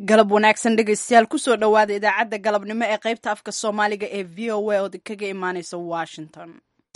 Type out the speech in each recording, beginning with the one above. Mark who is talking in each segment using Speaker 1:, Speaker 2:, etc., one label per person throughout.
Speaker 1: galab wanaagsan dhegaystayaal kusoo dhowaada idaacadda galabnimo ee qaybta afka soomaaliga ee v o a oo kaga imaaneysa washington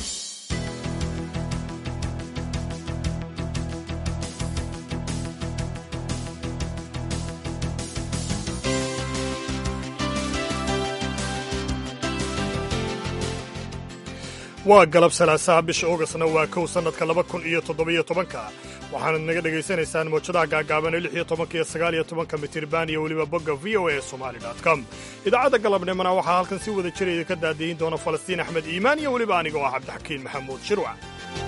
Speaker 2: waa galab salaasaha bisha ogasna waa kow sannadka laba kun iyo toddobiyo tobanka waxaanad naga dhegaysanaysaan mawjadaha gaagaaban ee lix iyo tobanka iyo sagaal iyo tobanka mitirban iyo weliba bogga v o a somali com idaacadda galabnimona waxaa halkan si wada jiraya ka daadiyin doona falastiin axmed iimaan iyo weliba aniga oo ah cabdixakiin maxamuud shirwac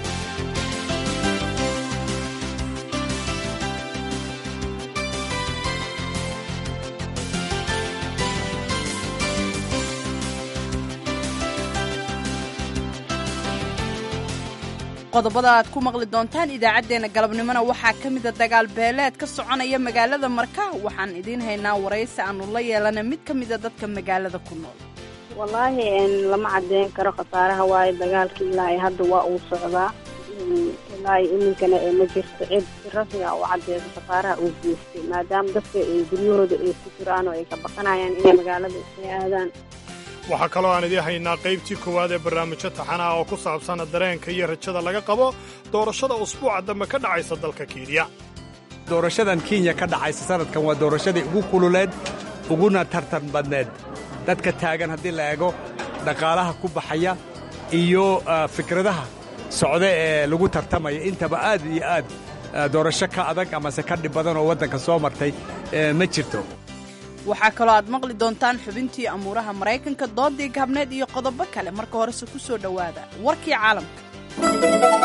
Speaker 1: qodobada aad ku maqli doontaan idaacaddeenna galabnimona waxaa ka mida dagaal beeleed ka soconaya magaalada marka waxaan idiin haynaa waraysi aanu la yeelana mid ka mida dadka magaalada ku nool
Speaker 3: wallaahi lama cadeyn karo khasaaraha waayo dagaalka ilaa hadda waa uu socdaa ilaa iminkana ma jirto cid si rasmiga u cadeyso khasaaraha uu geystay maadaama dadka guryahooda ay ku jiraan oo ay ka baqanayaan inay magaalada isla aadaan
Speaker 2: waxaa kaloo aan idiin haynaa qaybtii koowaad ee barnaamijyo taxanaha oo ku saabsan dareenka iyo rajada laga qabo doorashada usbuuca dambe ka dhacaysa dalka kenya
Speaker 4: doorashadan kenya ka dhacaysa sanadkan waa doorashadii ugu kululeed uguna tartan badneed dadka taagan haddii la eego dhaqaalaha ku baxaya iyo fikradaha socda ee lagu tartamaya intaba aad iyo aad doorasho ka adag amase ka dhib badan oo waddanka soo martay ma jirto
Speaker 1: waxaa kaloo aad maqli doontaan xubintii amuuraha maraykanka doodii gaabneed iyo qodobo kale marka horese ku soo dhowaada warkii caalamka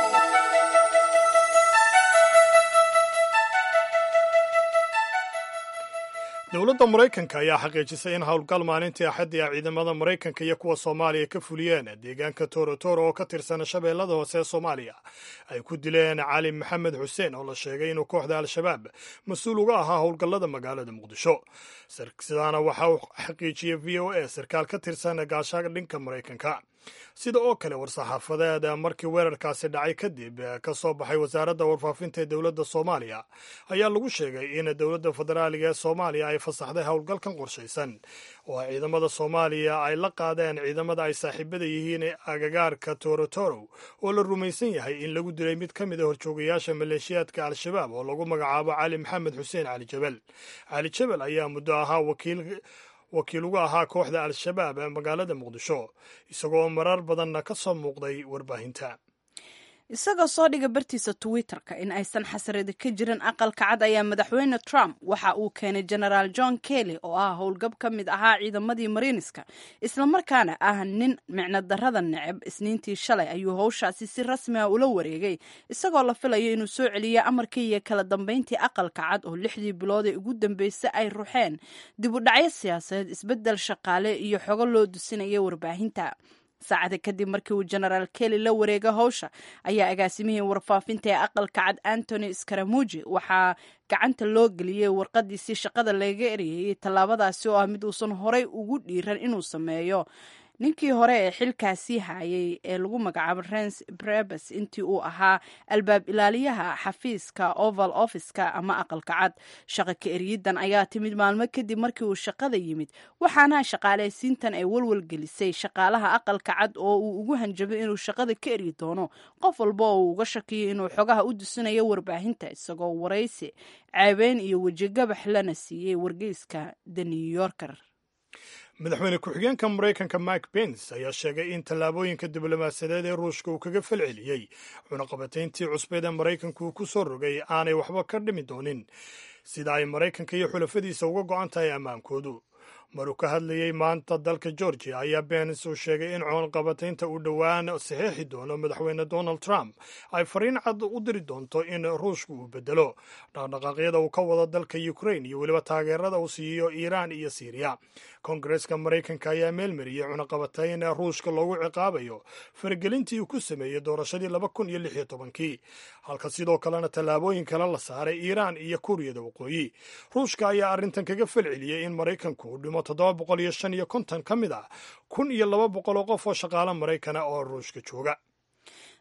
Speaker 2: dowladda maraykanka ayaa xaqiijisay in howlgal maalintii axaddii ah ciidamada maraykanka iyo kuwa soomaaliya ka fuliyeen deegaanka torotoro oo ka tirsan shabeellada hoose ee soomaaliya ay ku dileen cali maxamed xuseen oo la sheegay inuu kooxda al-shabaab mas-uul uga ahaa howlgallada magaalada muqdisho sidaana waxa uu xaqiijiyey v o a sarkaal ka tirsan gaashaga dhinka maraykanka sida oo kale war-saxaafadeed markii weerarkaasi dhacay kadib ka soo baxay wasaaradda warfaafinta ee dowladda soomaaliya ayaa lagu sheegay in dowladda federaaliga ee soomaaliya ay fasaxday howlgalkan qorshaysan oo ciidamada soomaaliya ay la qaadeen ciidamada ay saaxiibada yihiin ee agagaarka torotoro oo la rumaysan yahay in lagu dilay mid ka mid a horjoogayaasha maleeshiyaadka al-shabaab oo lagu magacaabo cali maxamed xuseen cali jabel cali jabel ayaa muddo ahaa wakiil wakiil uga ahaa kooxda al-shabaab ee magaalada muqdisho isagoo marar badanna ka soo muuqday warbaahinta
Speaker 1: isagoo soo dhiga bartiisa twitter-ka in aysan xasaradi ka jirin aqalka cad ayaa madaxweyne trump waxa uu keenay genaraal john kelly oo ah howlgab ka mid ahaa ciidamadii mariiniska islamarkaana ah nin micno darrada neceb isniintii shalay ayuu howshaasi si rasmi ah ula wareegay isagoo la filayo inuu soo celiyo amarkii iyo kala dambeyntii aqalka cad oo lixdii bilood ee ugu dambeysay ay ruxeen dib u dhacyo siyaasadeed isbeddel shaqaale iyo xogo loo dusinaya warbaahinta saacada kadib markii uu genaraal kelly la wareega howsha ayaa agaasimihii warfaafinta ee aqalka cad antony skaramuji waxaa gacanta loo geliyey warqadiisii shaqada laga eriyey tallaabadaasi oo ah mid uusan horay ugu dhiiran inuu sameeyo ninkii hore ee xilkaasii hayay ee lagu magacaabo rens brebes intii uu ahaa albaab ilaaliyaha xafiiska oval officeka ama aqalka cad shaqa ka eriyidan ayaa timid maalmo kadib markii uu shaqada yimid waxaana shaqaalaysiintan ay walwal gelisay shaqaalaha aqalka cad oo uu ugu hanjabay inuu shaqada ka eryi doono qof walba oo uu uga shakiyo inuu xogaha u dusinayo warbaahinta isagoo waraysi ceebeyn iyo wejigabax lana siiyey wargeyska the new yorker
Speaker 2: madaxweyne ku-xigeenka maraykanka mike pence ayaa sheegay in tallaabooyinka diblomaasiyadeed ee ruushka uu kaga falceliyey cunaqabatayntii cusbeed ee maraykanku uu ku soo rogay aanay waxba ka dhimi doonin sida ay maraykanka iyo xulafadiisa uga go'an tahay ammaankoodu maruu ka hadlayey maanta dalka georgia ayaa bens uu sheegay in cunaqabataynta uu dhowaan saxeexi doono madaxweyne donald trump ay fariin cad u diri doonto in ruushka uu bedelo dhaqdhaqaaqyada uu ka wado dalka ukrain iyo weliba taageerada uu siiyo iiraan iyo siiriya kongareska maraykanka ayaa meelmariyey cunaqabatayn ruushka loogu ciqaabayo faragelintii uu ku sameeyey doorashadii laba kun iyo lix iyo tobankii halka sidoo kalena tallaabooyin kale la saaray iiraan iyo kuuriyada waqooyi ruushka ayaa arrintan kaga falceliyey in maraykanku uu dhimo toddoba boqol iyo shan iyo konton ka mid ah kun iyo laba boqol oo qof oo shaqaale maraykana oo ruushka jooga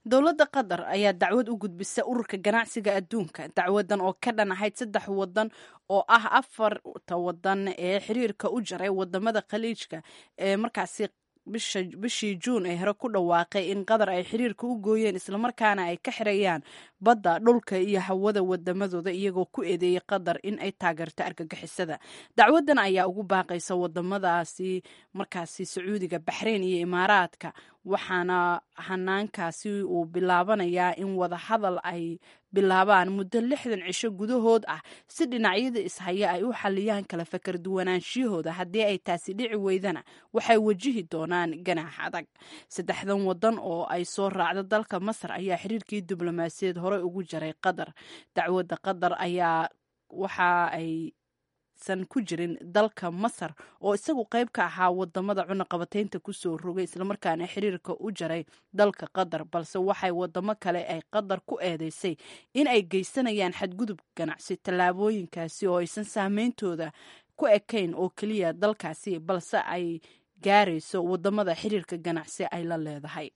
Speaker 1: dowladda qatar ayaa dacwad u gudbisa ururka ganacsiga adduunka dacwadan oo ka dhan ahayd saddex wadan oo ah afarta wadan ee xiriirka u jaray wadamada khaliijka ee markaasi bishii juun ee hore ku dhawaaqay in qatar ay xiriirka u gooyeen islamarkaana ay ka xirayaan badda dhulka iyo hawada wadamadooda iyagoo ku eedeeyey qatar in ay taageerto argagixisada dacwadan ayaa ugu baaqaysa wadamadaasi markaasi sacuudiga baxreyn iyo imaaraadka waxaana hanaankaasi uu bilaabanayaa in wadahadal ay bilaabaan muddo lixdan cisho gudahood ah si dhinacyada ishaya ay u xaliyaan kala fakar duwanaanshiyahooda haddii ay taasi dhici weydana waxay wajihi doonaan ganaax adag saddexdan wadan oo ay soo raacda dalka masar ayaa xiriirkii diblomaasiyaed horey ugu jaray qatar dacwadda qatar ayaa waxa ay san ku jirin dalka masar oo isagu qayb ka ahaa wadamada cunaqabataynta kusoo rogay islamarkaana xiriirka u jaray dalka qatar balse waxay wadamo kale ay qatar ku eedeysay in ay geysanayaan xadgudub ganacsi tallaabooyinkaasi oo aysan saameyntooda ku ekayn oo keliya dalkaasi balse ay gaarayso wadamada xiriirka ganacsi ay la leedahay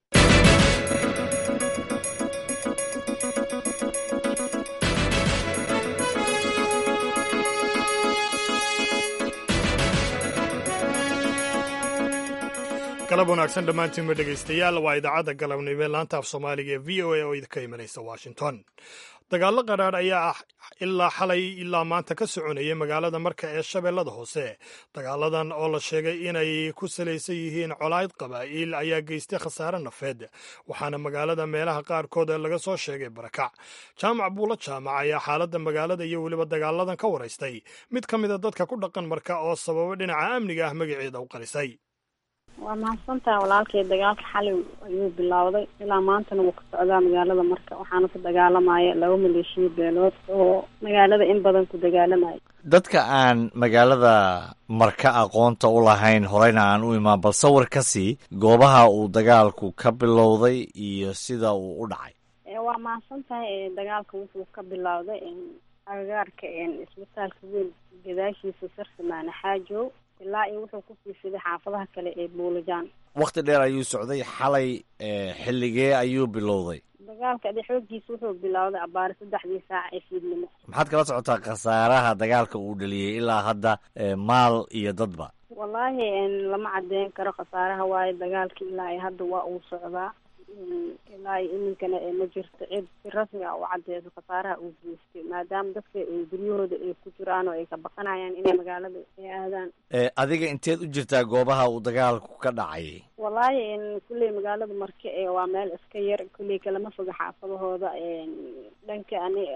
Speaker 2: galab wanaagsan dhammaantiinba dhegaystayaal waa idaacadda galabnimo laanta af soomaaliga ee v o a oo idinka imanaysa washington dagaallo qadhaadh ayaa ah ilaa xalay ilaa maanta ka soconayay magaalada marka ee shabeellada hoose dagaaladan oo la sheegay inay ku salaysan yihiin colayd qabaa'il ayaa geystay khasaare nafeed waxaana magaalada meelaha qaarkood laga soo sheegay barakac jaamac buulo jaamac ayaa xaaladda magaalada iyo weliba dagaaladan ka waraystay mid ka mida dadka ku dhaqan marka oo sababo dhinaca amniga ah magaceeda u qarisay
Speaker 3: waa mahadsantaha walaalkay dagaalka xalay ayuu bilowday ilaa maantana wuu ka socdaa magaalada marka waxaana ku dagaalamaya laba maleeshiya beelood oo magaalada in badan ku dagaalamaya
Speaker 5: dadka aan magaalada marka aqoonta u lahayn horeyna aan u imaan bal sawir ka sii goobaha uu dagaalku ka bilowday iyo sida uu u dhacay
Speaker 3: waa mahadsan tahay dagaalka wuxuu ka bilowday agagaarka isbitaalka weyn gadaashiisa sarsamaane xaajow ilaa iyo wuxuu kusii fiday xaafadaha kale ee buulajaan
Speaker 5: wakhti dheer ayuu socday xalay xilligee ayuu bilowday
Speaker 3: dagaalka ade xoogiisa wuxuu bilowday abaari saddexdii saac ee fiidnimo
Speaker 5: maxaad kala socotaa khasaaraha dagaalka uu dhaliyey ilaa hadda maal iyo dadba
Speaker 3: wallaahi lama cadeyn karo khasaaraha waayo dagaalka ilaa iyo hadda waa uu socdaa ilaa iyo iminkana ma jirto cid si rasmi ah u cadeyso khasaaraha uu geystay maadaama dadka guryahooda ay ku jiraan oo ay ka baqanayaan inay magaalada ay aadaan
Speaker 5: adiga inteed u jirtaa goobaha uu dagaalku ka dhacay
Speaker 3: wallaahi kulley magaalada marke ee waa meel iska yar kulley kalama foga xaafadahooda dhanka ani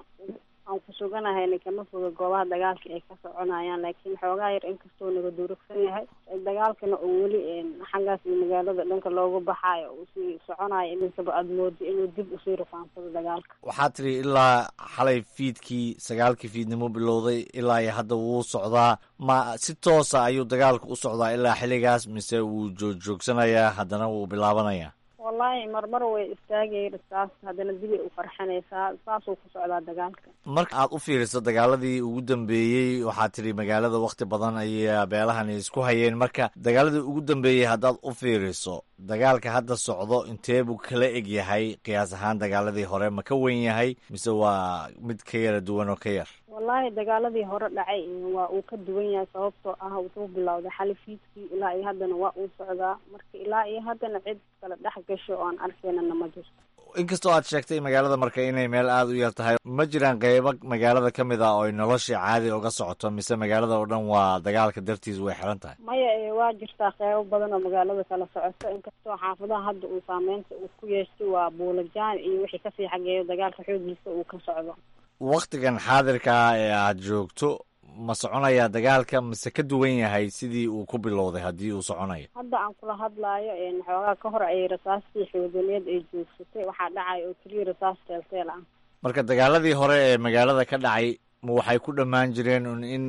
Speaker 3: aan ku suganahayna kama foga goobaha dagaalka ay ka soconayaan laakiin xoogaa yar inkastoo naga durugsan yahay dagaalkana oo weli xaggaas iyo magaalada dhanka loogu baxaayo uu sii soconayo iminkaba aada moodo inuu dib usii rufaansado dagaalka
Speaker 5: waxaad tidhi ilaa xalay fiidkii sagaalkii fiidnimo bilowday ilaa iyo hadda wuu socdaa ma si toosa ayuu dagaalku u socdaa ilaa xilligaas mise wuu joog-joogsanayaa haddana wuu bilaabanayaa
Speaker 3: wallaahi marmar way istaagay saas haddana dibay u farxanaysaa saasuu ku socdaa dagaalka
Speaker 5: marka aad u fiiriso dagaaladii ugu dambeeyey waxaad tidhi magaalada wakhti badan ayaa beelahani isku hayeen marka dagaaladii ugu dambeeyey haddaad u fiiriso dagaalka hadda socdo intee buu kala eg yahay qiyaas ahaan dagaaladii hore ma ka wen yahay mise waa mid ka yara duwan oo ka yar
Speaker 3: wallaahi dagaaladii hore dhacay waa uu ka duwan yahay sababtoo ah wuxuu bilowday xali fiidkii ilaa iyo haddana waa uu socdaa marka ilaa iyo haddana cid kala dhex gasho oo aan arkaynana ma jirto
Speaker 5: inkastoo aad sheegtay magaalada marka inay meel aada u yar tahay ma jiraan qeybo magaalada ka mid ah oo ay noloshii caadi uga socoto mise magaalada oo dhan waa dagaalka dartiis way xiran tahay
Speaker 3: maya waa jirtaa qeybo badan oo magaalada kala socoto inkastoo xaafadaha hadda uu saameynta uu ku yeeshtay waa buulajaan iyo wixii kasii xageeyo dagaalka xoogiisa uu ka socdo
Speaker 5: waktigan xaadirka ah ee aad joogto ma soconayaa dagaalka mise ka duwan yahay sidii uu ku bilowday haddii uu soconayo
Speaker 3: hadda aan kula hadlaayo xoogaa ka hor ay rasaastii xooganeed ay joogsatay waxaa dhacay oo keliya rasaas teelteel ah
Speaker 5: marka dagaaladii hore ee magaalada ka dhacay ma waxay ku dhammaan jireen un in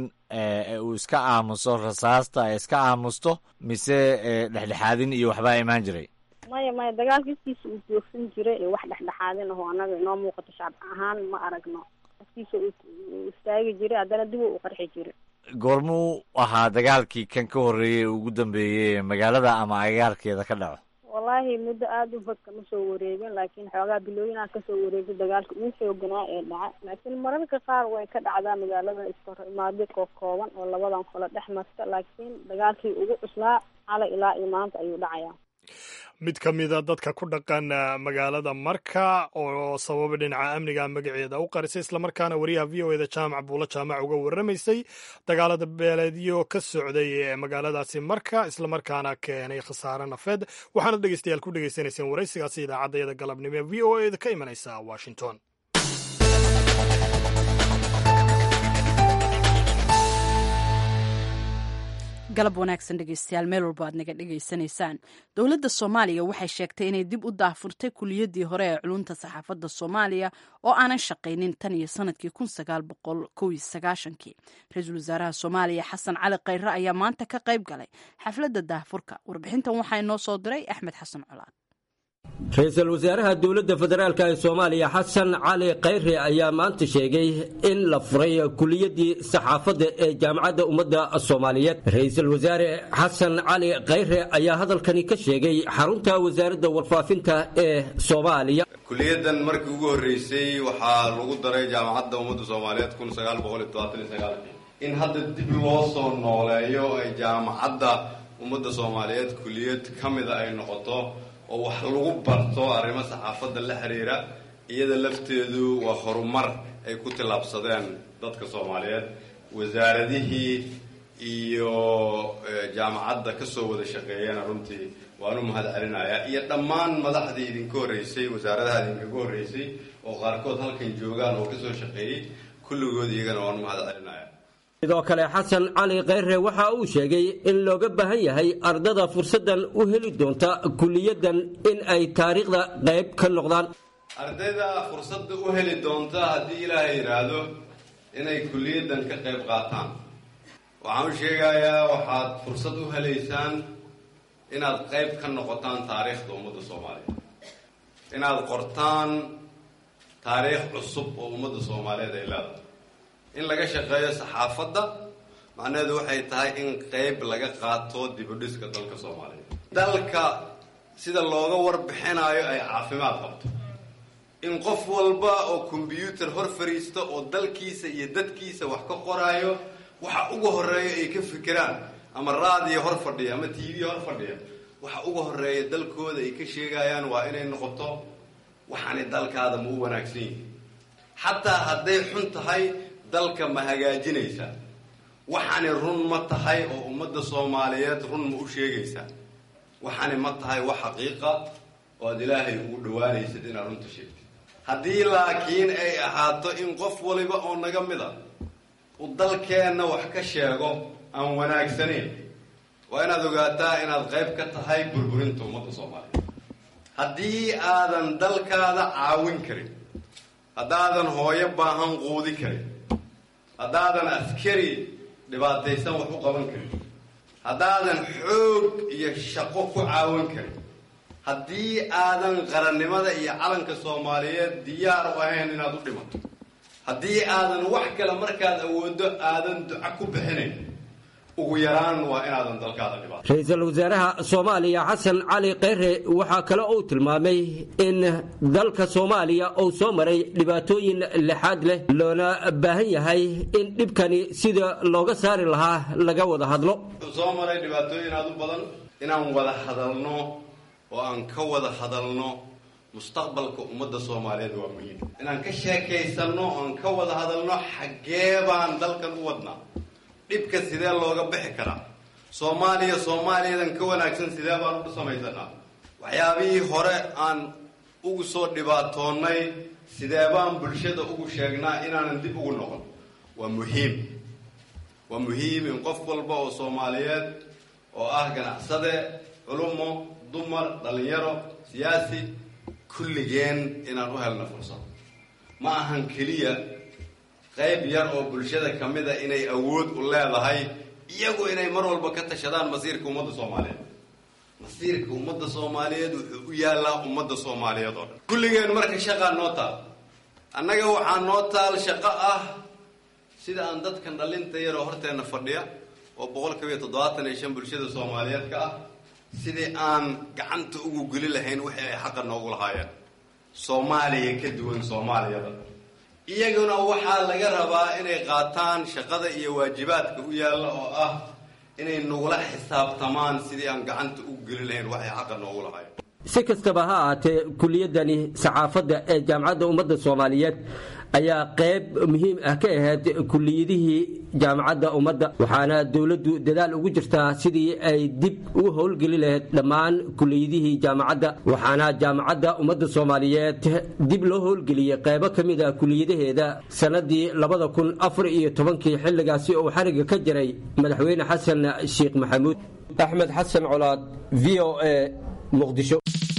Speaker 5: uu iska aamuso rasaasta ay iska aamusto mise dhexdhexaadin iyo waxbaa imaan jiray
Speaker 3: maya maya dagaalka iskiisa uu joogsan jiray ee wax dhexdhexaadin aho annaga inoo muuqato shacab ahaan ma aragno iskiisa uu istaagi jiray haddana dib uu qarxi jiray
Speaker 5: goormuu ahaa dagaalkii kan ka horreeyey ee ugu dambeeyey ee magaalada ama agagaarkeeda ka dhaco
Speaker 3: wallaahi muddo aada u fog kama soo wareegin laakiin xoogaa bilooyinaa kasoo wareegay dagaalka ugu xooganaa ee dhaca laakiin mararka qaar way ka dhacdaa magaalada iskahor imaadyo koo kooban oo labadan kole dhex marta laakiin dagaalkii ugu cuslaa xalay ilaa iyo maanta ayuu dhacayaa
Speaker 2: mid ka mida dadka ku dhaqan magaalada marka oo sababa dhinaca amniga magaceeda u qarisay islamarkaana wariyaha v o eda jaamac buulo jaamac uga warramaysay dagaalada beeleedyo ka socday ee magaaladaasi marka islamarkaana keenay khasaare nafeed waxaana dhegeystayaal ku dhegeysanayseen waraysigaasi idaacaddayada galabnimo ee v o eda ka imanaysa washington
Speaker 1: galab wanaagsan dhegeystayaal meel walba aad naga dhegaysanaysaan dowladda soomaaliya waxay sheegtay inay dib u daafurtay kuliyadii hore ee culunta saxaafadda soomaaliya oo aanan shaqaynin tan iyo sanadkii kun sagaal boqol kow iyo sagaashankii ra-iisul wasaaraha soomaaliya xasan cali khayre ayaa maanta ka qayb galay xafladda daafurka warbixintan waxaa inoo soo diray axmed xasan colaad
Speaker 6: ra-iisul wasaaraha dowladda federaalk ee soomaaliya xasan cali khayre ayaa maanta sheegay in la furay kuliyadii saxaafadda ee jaamacadda ummadda soomaaliyeed ra-iisul wasaare xasan cali khayre ayaa hadalkani ka sheegay xarunta wasaaradda warfaafinta ee soomaaliya
Speaker 7: kuliyadan markii ugu horreysay waxaa lagu daray jaamacadda ummadda soomaaliyeed kun sagaal boqol iyo todobaatan iyo sagaalkii in hadda dib loo soo nooleeyo ay jaamacadda ummadda soomaaliyeed kuliyad ka mida ay noqoto oo wax lagu barto arrimo saxaafadda la xiriira iyada lafteedu waa horumar ay ku tillaabsadeen dadka soomaaliyeed wasaaradihii iyo jaamacadda ka soo wada shaqeeyana runtii waan u mahad celinayaa iyo dhammaan madaxdii idinka horreysay wasaaradaha idinkaga horreysay oo qaarkood halkan joogaan oo kasoo shaqeeyey kulligood iyagana waan u mahad celinaya
Speaker 6: sidoo kale xasan cali khayre waxa uu sheegay in looga baahan yahay ardada fursaddan u heli doonta kuliyadan in ay taariikhda qayb ka noqdaan
Speaker 7: ardayda fursadda u heli doonta haddii ilaahay yidhaahdo inay kuliyaddan ka qayb qaataan waxaan u sheegayaa waxaad fursad u helaysaan inaad qayb ka noqotaan taariikhda ummadda soomaaliyeed inaad qortaan taariikh cusub oo ummadda soomaaliyeed ay leedahay in laga shaqeeyo saxaafadda macnaheedu waxay tahay in qayb laga qaato dibudhiska dalka soomaaliyeed dalka sida looga warbixinayo ay caafimaad qabto in qof walba oo kombyuutar hor fariista oo dalkiisa iyo dadkiisa wax ka qoraayo waxa uga horeeya ay ka fikiraan ama raadiyo hor fadhiya ama t v hor fadhiya waxa uga horeeya dalkooda ay ka sheegayaan waa inay noqoto waxaanay dalkaada ma u wanaagsan yihin xataa hadday xun tahay dalka ma hagaajinaysaa waxaani run ma tahay oo ummadda soomaaliyeed run ma u sheegaysaa waxaani ma tahay wax xaqiiqa oo aad ilaahay ugu dhawaanaysid inaad runta sheegtid haddii laakiin ay ahaato in qof waliba oo naga mid a uu dalkeenna wax ka sheego aan wanaagsanayn waa inaad ogaataa inaad qayb ka tahay burburinta ummadda soomaaliyeed haddii aadan dalkaada caawin karin haddaadan hooyo baahan quudi karin haddaadan askari dhibaataysan wax u qaban karin haddaadan xoog iyo shaqo ku caawin karin haddii aadan qarannimada iyo calanka soomaaliyeed diyaar u ahayn inaad u dhimato haddii aadan wax kale markaad awooddo aadan duco ku bixinayn ugu yaraan waa inaadan dalkaada dhibaato
Speaker 6: ra-iisul wasaaraha soomaaliya xasan cali khayre waxaa kale uu tilmaamay in dalka soomaaliya uu soo maray dhibaatooyin lixaad leh loona baahan yahay in dhibkani sida looga saari lahaa laga wada hadlo
Speaker 7: wuxuu soo maray dhibaatooyin aada u badan inaan wada hadalno oo aan ka wada hadalno mustaqbalka ummadda soomaaliyeed waa muhiim inaan ka sheekaysanno oan ka wada hadalno xaggee baan dalkan u wadnaa dhibka sidee looga bixi karaa soomaaliya soomaaliyadan ka wanaagsan sidee baan u samaysanaa waxyaabihii hore aan ugu soo dhibaatoonnay sidee baan bulshada ugu sheegnaa inaanan dib ugu noqon waa muhiim waa muhiim in qof walba oo soomaaliyeed oo ah ganacsade culumo dumar dhalinyaro siyaasi kulligeen inaan u helno fursad ma ahan keliya qayb yar oo bulshada ka mid a inay awood u leedahay iyagu inay mar walba ka tashadaan masiirka ummadda soomaaliyeed masiirka ummadda soomaaliyeed wuxuu u yaallaa ummadda soomaaliyeed oo dhan kulligeen marka shaqaa noo taal annaga waxaa noo taal shaqo ah sida aan dadkan dhalinta yaroo horteenna fadhiya oo boqol kiiba iyo toddobaatan iyo shan bulshada soomaaliyeed ka ah sidii aan gacanta ugu geli lahayn wixii ay xaqa noogu lahaayeen soomaaliya ka duwan soomaaliyada iyaguna waxaa laga rabaa inay qaataan shaqada iyo waajibaadka u yaalla oo ah inay nagula xisaabtamaan sidii aan gacanta ugu geli lahayn waxay xaqa noogu lahaayeen
Speaker 6: si kastaba ha ahaatee kuliyadani saxaafadda ee jaamacadda ummadda soomaaliyeed ayaa qayb muhiim ah ka ahayd kuliyadihii jaamacadda ummadda waxaana dowladdu dadaal ugu jirtaa sidii ay dib u howlgeli lahayd dhammaan kuliyadihii jaamacadda waxaana jaamacadda ummadda soomaaliyeed dib loo howlgeliyey qaybo ka mid ah kuliyadaheeda sannadii labada kun afar iyo tobankii xilligaasi uu xariga ka jiray madaxweyne xasan sheekh maxamuud axmed xasan colaad v o a muqdisho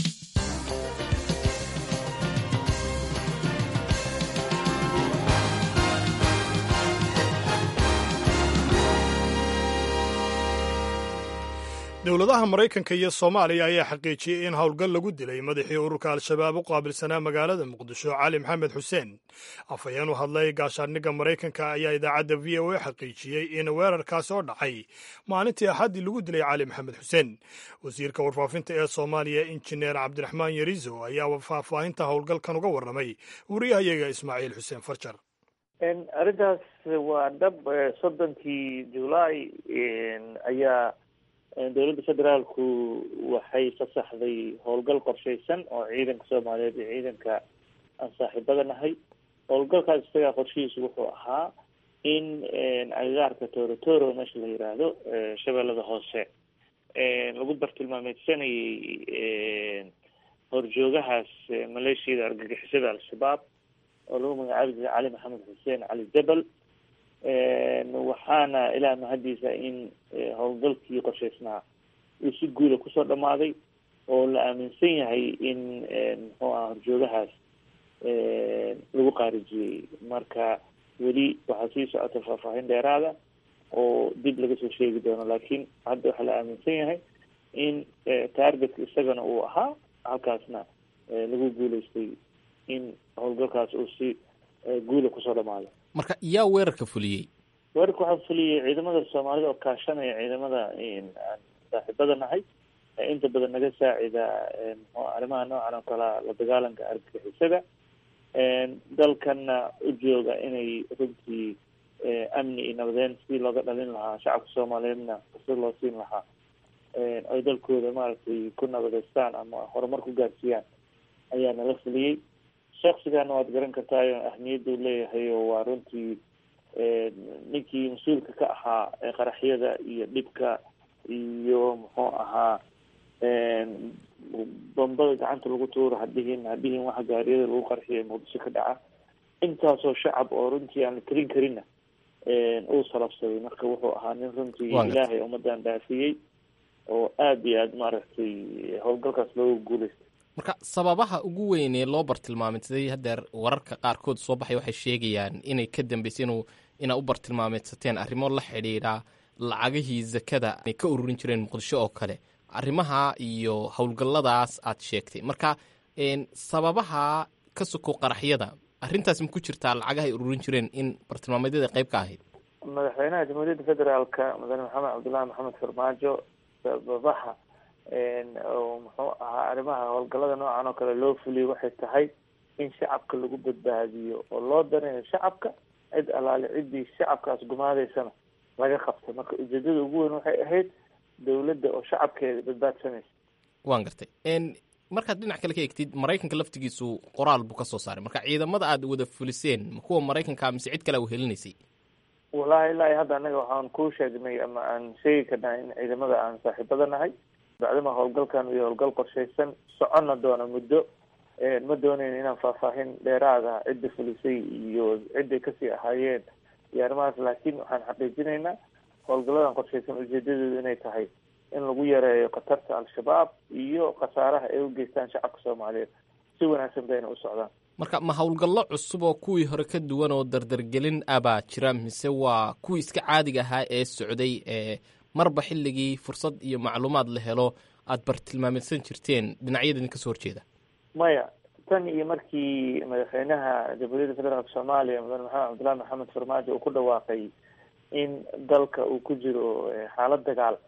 Speaker 2: dowladaha maraykanka iyo soomaaliya ayaa xaqiijiyey in howlgal lagu dilay madaxii ururka al-shabaab u qaabilsanaa magaalada muqdisho cali maxamed xuseen afhayeen u hadlay gaashaandhigga maraykanka ayaa idaacadda v o a xaqiijiyey in weerarkaasi oo dhacay maalintii axaddii lagu dilay cali maxamed xuseen wasiirka warfaafinta ee soomaaliya injineer cabdiraxmaan yarizo ayaa faahfaahinta howlgalkan uga warramay wariyahayaga ismaaciil xuseen farjar
Speaker 8: arrintaas waa dhab soddonkii julaay ayaa dowladda federaalku waxay fasaxday howlgal qorshaysan oo ciidanka soomaaliyeed iyo ciidanka aan saaxiibada nahay howlgalkaas isagaa qorshihiisu wuxuu ahaa in agagaarka torotoro meesha la yiraahdo shabeellada hoose lagu bartilmaameysanayay horjoogahaas maleeshiyada argagixisada al-shabaab oo lagu magacaabi jiray cali maxamed xuseen cali jabal waxaana ilaah mahadiisa in howlgalkii qorshaysnaa uu si guula kusoo dhamaaday oo la aaminsan yahay in muxuu aha horjoogahaas lagu qaarijiyey marka weli waxaa sii socota faahfaahin dheeraada oo dib laga soo sheegi doono laakiin hadda waxaa la aaminsan yahay in targetka isagana uu ahaa halkaasna lagu guuleystay in howlgalkaas uu si guula kusoo dhamaado
Speaker 9: marka yaa weerarka fuliyey
Speaker 8: weerarka waxaa fuliyey ciidamada soomaalida oo kaashanaya ciidamada aan saaxiibada nahay inta badan naga saacida mxu arrimaha noocan oo kalea la dagaalanka argagixisada dalkana u jooga inay runtii amni iyo nabadeyn si looga dhalin lahaa shacabka soomaaliyeedna si loo siin lahaa ay dalkooda maaragtay ku nabadeystaan ama horumar ku gaarsiiyaan ayaa nala fuliyey shaksigaana waad garan kartaayo ahmiyadda u leeyahay oo waa runtii ninkii mas-uulka ka ahaa qaraxyada iyo dhibka iyo muxuu ahaa bombada gacanta lagu tuuro hadhihin hadhihin waxa gaariyada lagu qarxiyo muqdisho ka dhaca intaasoo shacab oo runtii aan la tirin karinna uu salabsaday marka wuxuu ahaa nin runtii ilaahay ummadan dhaafiyey oo aada iyo aada maaragtay howlgalkaas looga guuleystay
Speaker 9: marka sababaha ugu weyn ee loo bartilmaameysaday haddeer wararka qaarkood soo baxay waxay sheegayaan inay ka dambeysay inuu inaa u bartilmaameysateen arrimo la xidhiidha lacagihii zakada ay ka ururin jireen muqdisho oo kale arrimaha iyo howlgalladaas aad sheegtay marka sababaha ka soko qaraxyada arrintaas ma ku jirtaa lacagaha ay ururin jireen in bartilmaameedyada qayb ka ahayd
Speaker 8: madaxweynaha jamhuuriyadda federaalka mudane maxamed cabdullaahi maxamed farmaajo sababaha oo muxuu ahaa arrimaha howlgallada noocan oo kale loo fuliyay waxay tahay in shacabka lagu badbaadiyo oo loo danayo shacabka cid alaale ciddii shacabkaas gumaadeysana laga qabtay marka ujeedada ugu weyn waxay ahayd dowladda oo shacabkeeda badbaadsanaysa
Speaker 9: waan gartay markaad dhinac kale ka egtid maraykanka laftigiisu qoraal buu ka soo saaray marka ciidamada aad wada fuliseen ma kuwa maraykanka mise cid kale u helinaysay
Speaker 8: wallahi ilaa hadda anaga waxaan kuu sheegnay ama aan sheegi karnaa in ciidamada aan saaxiibada nahay bacdama howlgalkan iyo howlgal qorshaysan soconna doona muddo ma doonayn inaan faahfaahin dheeraada cidda fulisay iyo cidday kasii ahaayeen iyo arrimahaas laakiin waxaan xaqiijinaynaa howlgalladan qorshaysan ujeedadeedu inay tahay in lagu yareeyo khatarta al-shabaab iyo khasaaraha ay u geystaan shacabka soomaaliyeed si wanaagsan bayna u socdaan
Speaker 9: marka ma howlgallo cusub oo kuwii hore ka duwan oo dardargelin abaa jira mise waa kuwii iska caadiga ahaa ee socday ee marba xilligii fursad iyo macluumaad la helo aada bartilmaameysan jirteen dhinacyada idin kasoo horjeeda
Speaker 8: maya tan iyo markii madaxweynaha jamhuuriyadda federaalk soomaaliya mudane maxamed cabdullahi maxamed farmaajo uu ku dhawaaqay in dalka uu ku jiro xaalad dagaal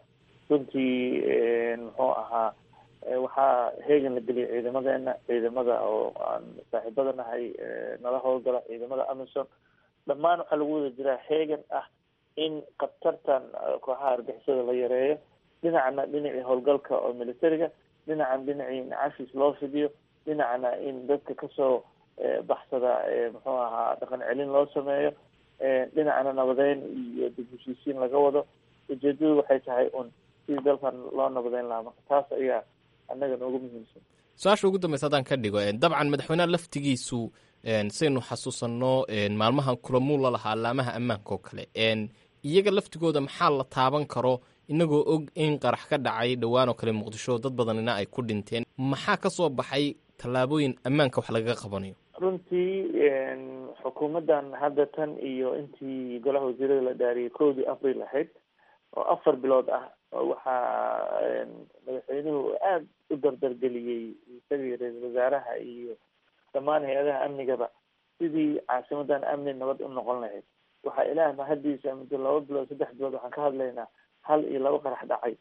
Speaker 8: runtii muxuu ahaa waxaa heegan la geliyay ciidamadeena ciidamada oo aan saaxiibada nahay nala howlgala ciidamada amison dhammaan waxaa lagu wada jiraa heegan ah in khatartan kooxaha argixisada la yareeyo dhinacna dhinacii howlgalka oo militariga dhinacan dhinacii in cashis loo fidiyo dhinacna in dadka kasoo baxsada muxuu ahaa dhaqan celin loo sameeyo dhinacna nabadeyn iyo dib heshiisiin laga wado ujeedadu waxay tahay un sidii dalkan loo nabadeyn lahaa marka taas ayaa annaga noogu muhiimsan
Speaker 9: su-aasha ugu dambeysa haddaan ka dhigo dabcan madaxweyneha laftigiisu saynu xasuusanno maalmahan kulamuu la lahaa laamaha ammaanka oo kale iyaga laftigooda maxaa la taaban karo inagoo og in qarax ka dhacay dhowaan oo kale muqdisho dad badanina ay ku dhinteen maxaa ka soo baxay tallaabooyin ammaanka wax lagaga qabanayo
Speaker 8: runtii xukuumaddan hadda tan iyo intii golaha wasiirada la dhaariyay kowdii april ahayd oo afar bilood ah waxaa madaxweynuhu aada u dardargeliyey isagii ra-iisul wasaaraha iyo dhammaan hay-adaha amnigaba sidii caasimadan amni nabad u noqon lahayd waxaa ilaah mahadiisa muddo laba bilood saddex bilood waxaan ka hadlaynaa hal iyo laba qarax dhacay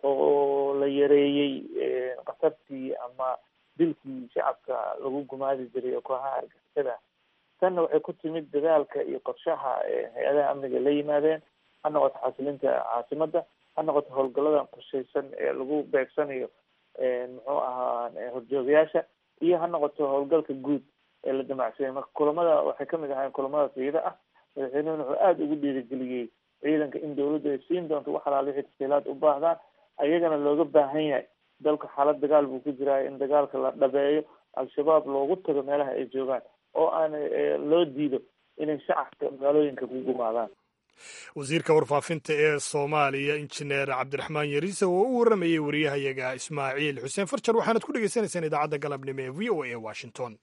Speaker 8: oo la yareeyey khatartii ama dilkii shacabka lagu gumaadi jiray oo kooxaha argixisada tanna waxay ku timid dadaalka iyo qorshaha hay-adaha amniga la yimaadeen ha noqoto xasilinta caasimada ha noqoto howlgaladan qorshaysan ee lagu beegsanayo muxuu ahaa horjoogayaasha iyo ha noqoto howlgalka guud ee la damacsanay marka kulamada waxay kamid ahayn kulamada siida ah madaxweynuhuna wuxuu aada ugu dhiirigeliyey ciidanka in dawladdu ay siin doonto wax alaal wixii tasiilaad u baahdaan ayagana looga baahan yahay dalka xaalad dagaal buu ku jiraa in dagaalka la dhabeeyo al-shabaab loogu tago meelaha ay joogaan oo aan loo diido inay shacabka magaalooyinka ku gumaadaan
Speaker 2: wasiirka warfaafinta ee soomaaliya injineer cabdiraxmaan yariise oo u warramayey wariyahayaga ismaaciil xuseen farjar waxaanad ku dhegaysanaysaan idaacadda galabnimo ee v o a ee washington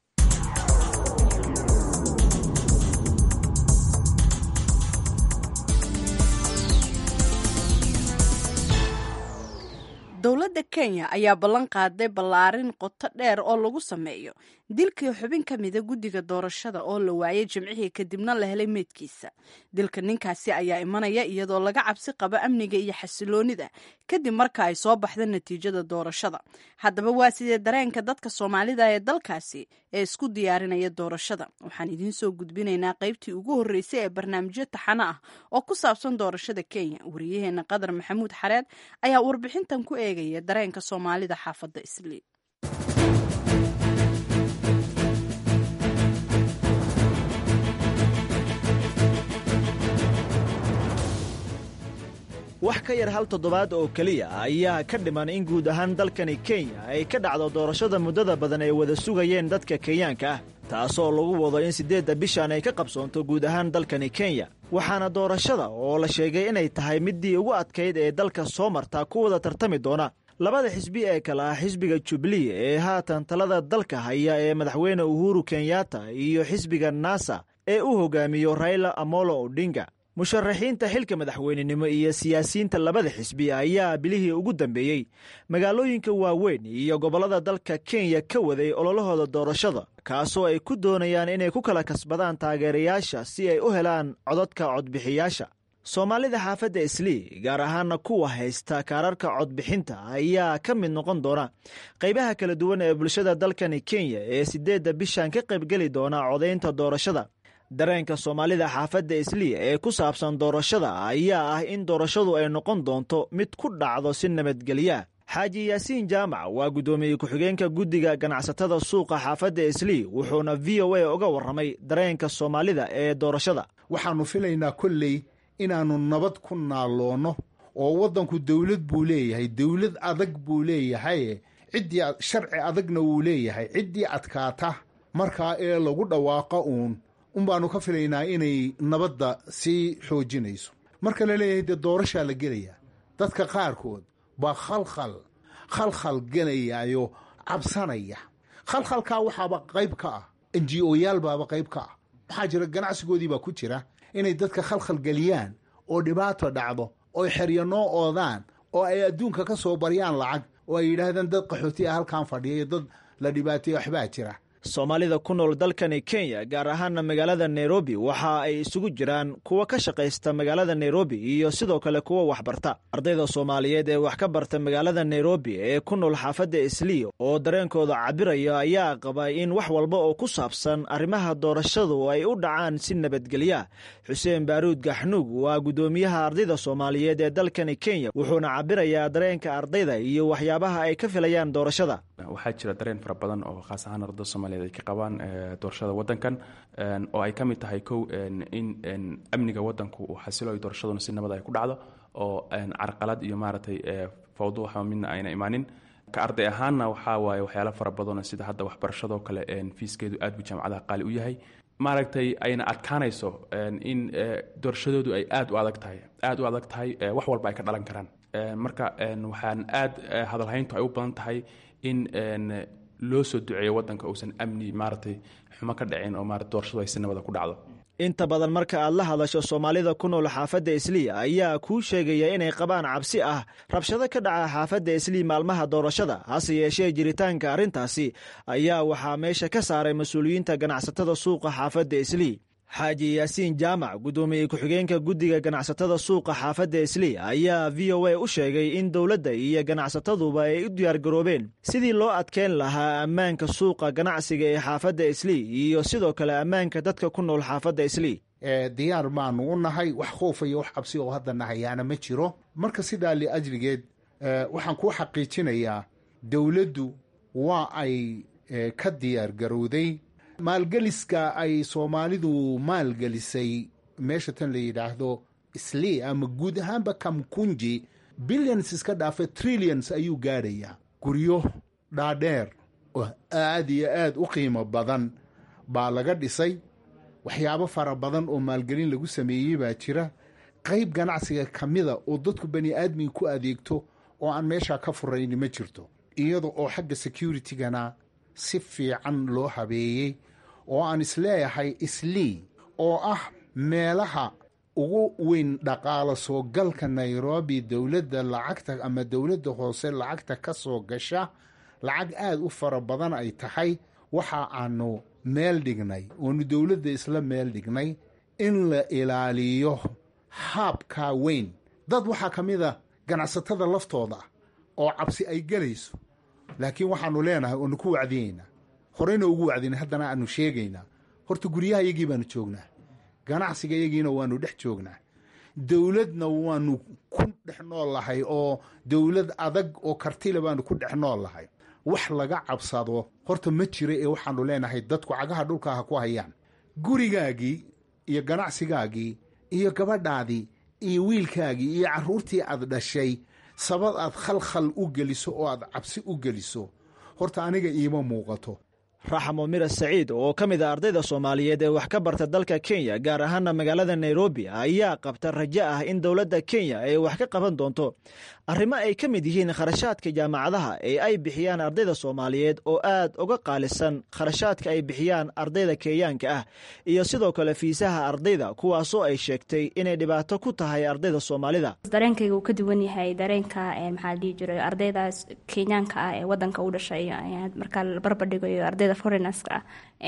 Speaker 1: dowladda kenya ayaa ballan qaaday ballaarin qoto dheer oo lagu sameeyo dilkii xubin ka mida guddiga doorashada oo la waayay jimcihii kadibna la helay meydkiisa dilka ninkaasi ayaa imanaya iyadoo laga cabsi qabo amniga iyo xasiloonida kadib marka ay soo baxda natiijada doorashada haddaba waa sidee dareenka dadka soomaalida ee dalkaasi ee isku diyaarinaya doorashada waxaan idiin soo gudbinaynaa qaybtii ugu horreysay ee barnaamijyo taxano ah oo ku saabsan doorashada kenya wariyaheena qadar maxamuud xareed ayaa warbixintan ku eegaya dareenka soomaalida xaafadda islii
Speaker 10: wax ka yar hal toddobaad oo keliya ayaa ka dhiman in guud ahaan dalkani kenya ay ka dhacdo doorashada muddada badan ay wada sugayeen dadka kenyaanka ah taasoo lagu wado in siddeedda bishan ay ka qabsoonto guud ahaan dalkani kenya waxaana doorashada oo la sheegay inay tahay middii ugu adkayd ee dalka soo marta ku wada tartami doona labada xisbi ee kale ah xisbiga jubilee ee haatan talada dalka haya ee madaxweyne uhuru kenyatta iyo xisbiga nasa ee u hogaamiyo raila amolo odinga musharaxiinta xilka madaxweynenimo iyo siyaasiyiinta labada xisbi ayaa bilihii ugu dambeeyey magaalooyinka waaweyn iyo gobollada dalka kenya ka waday ololahooda doorashada kaasoo ay ku doonayaan inay ku kala kasbadaan taageerayaasha si ay u helaan codadka codbixiyaasha soomaalida xaafadda islii gaar ahaana kuwa haysta kaararka codbixinta ayaa ka mid noqon doona qaybaha kala duwan ee bulshada dalkani kenya ee siddeedda bishan ka qaybgeli doona codaynta doorashada dareenka soomaalida xaafadda islii ee ku saabsan doorashada ayaa ah in doorashadu ay noqon doonto mid ku dhacdo si nabadgelya xaaji yaasiin jaamac waa guddoomiye ku-xigeenka guddiga ganacsatada suuqa xaafadda islii wuxuuna v o a uga warramay dareenka soomaalida ee doorashada
Speaker 11: waxaannu filaynaa kolley inaannu nabad ku naalloonno oo waddanku dowlad buu leeyahay dowlad adag buu leeyahay ciddii sharci adagna wuu leeyahay ciddii adkaata markaa ee lagu dhawaaqa uun unbaannu ka filaynaa inay nabadda sii xoojinayso marka la leeyahay dee doorashaa la gelayaa dadka qaarkood baa khalkhal khalkhal gelayaayo cabsanaya khalkhalkaa waxaaba qayb ka ah enji oyaal baaba qayb ka ah maxaa jira ganacsigoodii baa ku jira inay dadka khalkhal geliyaan oo dhibaato dhacdo oy xeryo noo oodaan oo ay adduunka ka soo baryaan lacag oo ay yidhaahdaan dad qaxooti ah halkan fadhiya iyo dad la dhibaateeye waxbaa jira
Speaker 10: soomaalida ku nool dalkani kenya gaar ahaana magaalada nairobi waxa ay isugu jiraan kuwa ka shaqaysta magaalada nairobi iyo sidoo kale kuwa waxbarta ardayda soomaaliyeed ee wax ka barta magaalada nairobi ee ku nool xaafadda islii oo dareenkooda cabiraya ayaa qaba in wax walba oo ku saabsan arrimaha doorashadu ay u dhacaan si nabadgelya xuseen baaruud gaxnuug waa guddoomiyaha ardayda soomaaliyeed ee dalkani kenya wuxuuna cabirayaa dareenka ardayda iyo waxyaabaha ay ka filayaan doorashada
Speaker 12: waxaa jira dareen fara badan oo khaas ahaan ardada soomaaliyeed ay ka qabaan doorashada wadankan oo ay ka mid tahay kow in amniga wadanku uu xasilo ay doorashaduna si nabad ay ku dhacdo oo carqalad iyo maaragtay fawdo waxa midna ayna imaanin ka arday ahaanna waxaa waaye waxyaalo fara badanoo sida hadda waxbarashadoo kale fiiskeedu aad buu jaamacadaha qaali u yahay maaragtay ayna adkaanayso in doorashadoodu ay aad u adag tahay aad u adag tahay wax walba ay ka dhalan karaan marka waxaan aad hadalhayntu ay u badan tahay in loo soo duceeyo wadanka uusan amni maaragtay xumo ka dhicin oo maarata doorashadu ay si nabada ku dhacdo
Speaker 10: inta badan marka aad la hadasho soomaalida ku nool xaafadda islii ayaa kuu sheegaya inay qabaan cabsi ah rabshado ka dhaca xaafadda islii maalmaha doorashada hase yeeshee jiritaanka arrintaasi ayaa waxaa meesha ka saaray mas-uuliyiinta ganacsatada suuqa xaafadda islii xaaji yaasiin jaamac guddoomiye ku-xigeenka guddiga ganacsatada suuqa xaafadda islii ayaa v o a u sheegay in dowladda iyo ganacsataduba ay u diyaargaroobeen sidii loo adkeyn lahaa ammaanka suuqa ganacsiga ee xaafadda islii iyo sidoo kale ammaanka dadka ku nool xaafadda islii
Speaker 11: diyaar baanu u nahay wax khoofa iyo wax cabsi oo hadda nahayaana ma jiro marka sidaa liajligeed waxaan kuu xaqiijinayaa dowladdu waa ay ka diyaargarowday maalgeliska ay soomaalidu maalgelisay meesha tan la yidhaahdo islii ama guud ahaanba kamkunji billions iska dhaafa trillions ayuu gaadhayaa guryo dhaadheer oo aad iyo aad u qiimo badan baa laga dhisay waxyaabo fara badan oo maalgelin lagu sameeyey baa jira qayb ganacsiga ka mida oo dadku bani aadmiga ku adeegto oo aan meeshaa ka furayni ma jirto iyada oo xagga securitigana si fiican loo habeeyey oo aan isleeyahay islii oo ah meelaha ugu weyn dhaqaalo soo galka nairobi dowladda lacagta ama dowladda hoose lacagta ka soo gasha lacag aad u fara badan ay tahay waxa aanu meel dhignay oonu dowladda isla meel dhignay in la ilaaliyo haabkaa weyn dad waxaa ka mid a ganacsatada laftooda oo cabsi ay gelayso laakiin waxaanu leenahay oonu ku wacdiyeynaa horeyna ugu wacdina haddana aanu sheegaynaa horta guryaha iyagii baanu joognaa ganacsiga iyagiina waanu dhex joognaa dowladna waanu ku dhex nool lahay oo dowlad adag oo kartile baanu ku dhex nool lahay wax laga cabsado horta ma jira ee waxaanu leenahay dadku cagaha dhulka ha ku hayaan gurigaagii iyo ganacsigaagii iyo gabadhaadii iyo wiilkaagii iyo carruurtii aad dhashay sabad aad khalkhal u geliso oo aad cabsi u geliso horta aniga iima muuqato
Speaker 10: raxmo mira saciid oo ka mid a ardayda soomaaliyeed ee wax ka barta dalka kenya gaar ahaana magaalada nairobi ayaa qabta rajo ah in dowladda kenya ay wax ka qaban doonto arrimo ay ka mid yihiin kharashaadka jaamacadaha ee ay bixiyaan ardayda soomaaliyeed oo aad uga qaalisan kharashaadka ay bixiyaan ardayda kenyaanka ah iyo sidoo kale fiisaha ardayda kuwaasoo ay sheegtay inay dhibaato ku tahay ardayda soomaalida
Speaker 13: dareenkayga uu ka duwan yahay dareenka maxaa la dhihi jiray ardaydaas kenyaanka ah ee wadanka u dhashay markaa la barbardhigayo ardayda foreigners-ka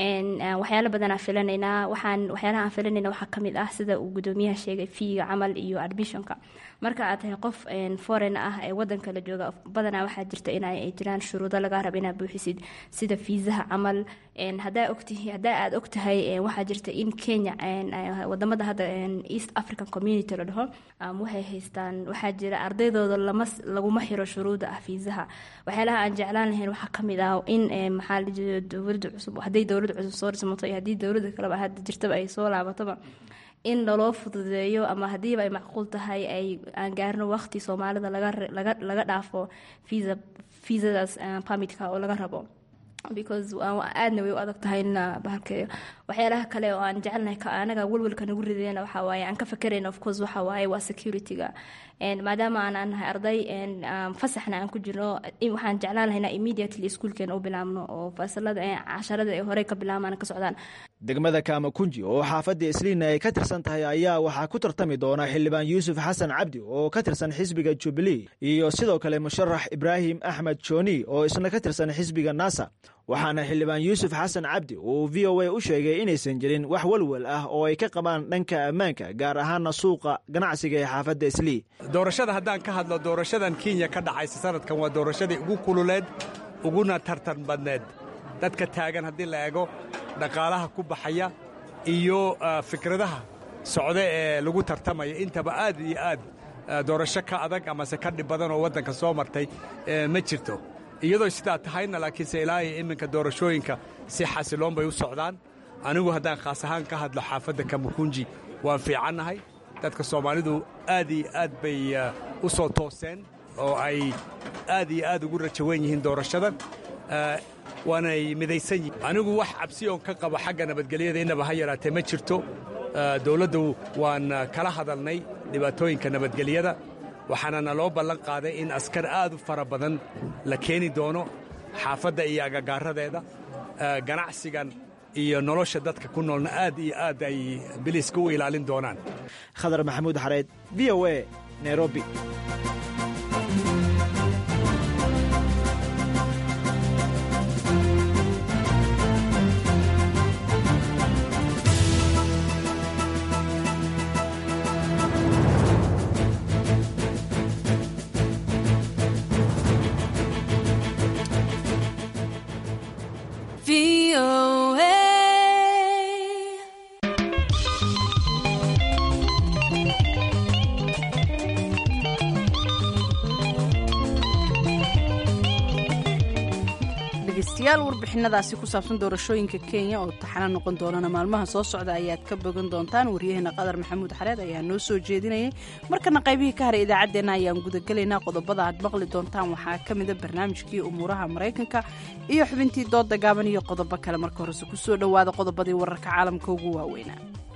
Speaker 13: ah waxyaalo badanaa filanaynaa waxaan waxyaalaha aan filanayna waxaa kamid ah sida uu gudoomiyaha sheegay fiiga camal iyo admissionka marka aad tahay qof foreign ah ee wadanka la jooga badanaa waxaa jirta in ay jiraan shuruudo laga raba inaad buuxisid sida fiisaha camal hadaa ogtihi hadaa aad ogtahay waxaa jirta in kenya wadamada hadda east african community la dhaho waxay haystaan waxaa jira ardaydooda lama laguma xiro shuruuda ah fiisaha waxyaalaha aan jeclaan lahayn waxaa kamid ah in maxaa la jira dowlada cusub hadday dowlada cusub soo dhismato iyo haddii dowlada kaleba hadda jirtaba ay soo laabatoba in laloo fududeeyo ama haddiiba ay macquul tahay ay aan gaarno waqti soomaalida laga dhaafo visa viisadaas permitka oo laga rabo because aadna way u adag tahay in bahalkeeyo waxyaalaha kale oo aan jecelnahay anaga welwelka nagu rideyna waxaa waaye aan ka fakerayna of course waxa waaye waa security-ga maadaama aan nahay arday fasaxna aan ku jirno waxaan jeclaan lahaynaa immediately iskuolkeena u bilaabno oo fasalada casharada ay horey ka bilaabmaan ka socdaan
Speaker 10: degmada kaamakunji oo xaafadda isliina ay ka tirsan tahay ayaa waxaa ku tartami doona xildhibaan yuusuf xasan cabdi oo ka tirsan xisbiga jubilee iyo sidoo kale musharax ibraahim axmed jooni oo isna ka tirsan xisbiga nasa waxaana xildhibaan yuusuf xasan cabdi uu v o a u sheegay inaysan jirin wax walwal ah oo ay ka qabaan dhanka ammaanka gaar ahaana suuqa ganacsiga ee xaafadda islii
Speaker 4: doorashada haddaan ka hadlo doorashadan kenya ka dhacaysa sanadkan waa doorashadii ugu kululeed uguna tartan badneed dadka taagan haddii la eego dhaqaalaha ku baxaya iyo fikradaha socda ee lagu tartamaya intaba aad iyo aad doorasho ka adag amase ka dhib badan oo waddanka soo martay ma jirto iyadoo sidaa tahayna laakiinse ilaa iyo iminka doorashooyinka si xasiloon bay u socdaan anigu haddaan khaas ahaan ka hadlo xaafadda kamukunji waan fiicannahay dadka soomaalidu aad iyo aad bay u soo tooseen oo ay aad iyo aad ugu rajawan yihiin doorashadan waanay midaysan yihin anigu wax cabsi oon ka qabo xagga nabadgelyada innaba ha yaraatee ma jirto dowladdu waan kala hadalnay dhibaatooyinka nabadgelyada waxaana naloo ballan qaaday in askar aad u fara badan la keeni doono xaafadda iyo agagaaradeeda ganacsigan iyo nolosha dadka ku noolna aad iyo aad ay biliiska u ilaalin doonaan
Speaker 10: khadar maxamuud xareed v o a nairobi
Speaker 1: dhegeystayaal warbixinadaasi ku saabsan doorashooyinka kenya oo taxana noqon doonana maalmaha soo socda ayaad ka bogan doontaan waryaheena qadar maxamuud xareed ayaa noo soo jeedinayay markana qaybihii ka haray idaacaddeenna ayaan gudagelaynaa qodobada aad maqli doontaan waxaa ka mida barnaamijkii umuuraha maraykanka iyo xubintii dooda gaaban iyo qodobo kale marka horese kusoo dhowaada qodobadii wararka caalamka ugu waaweynaa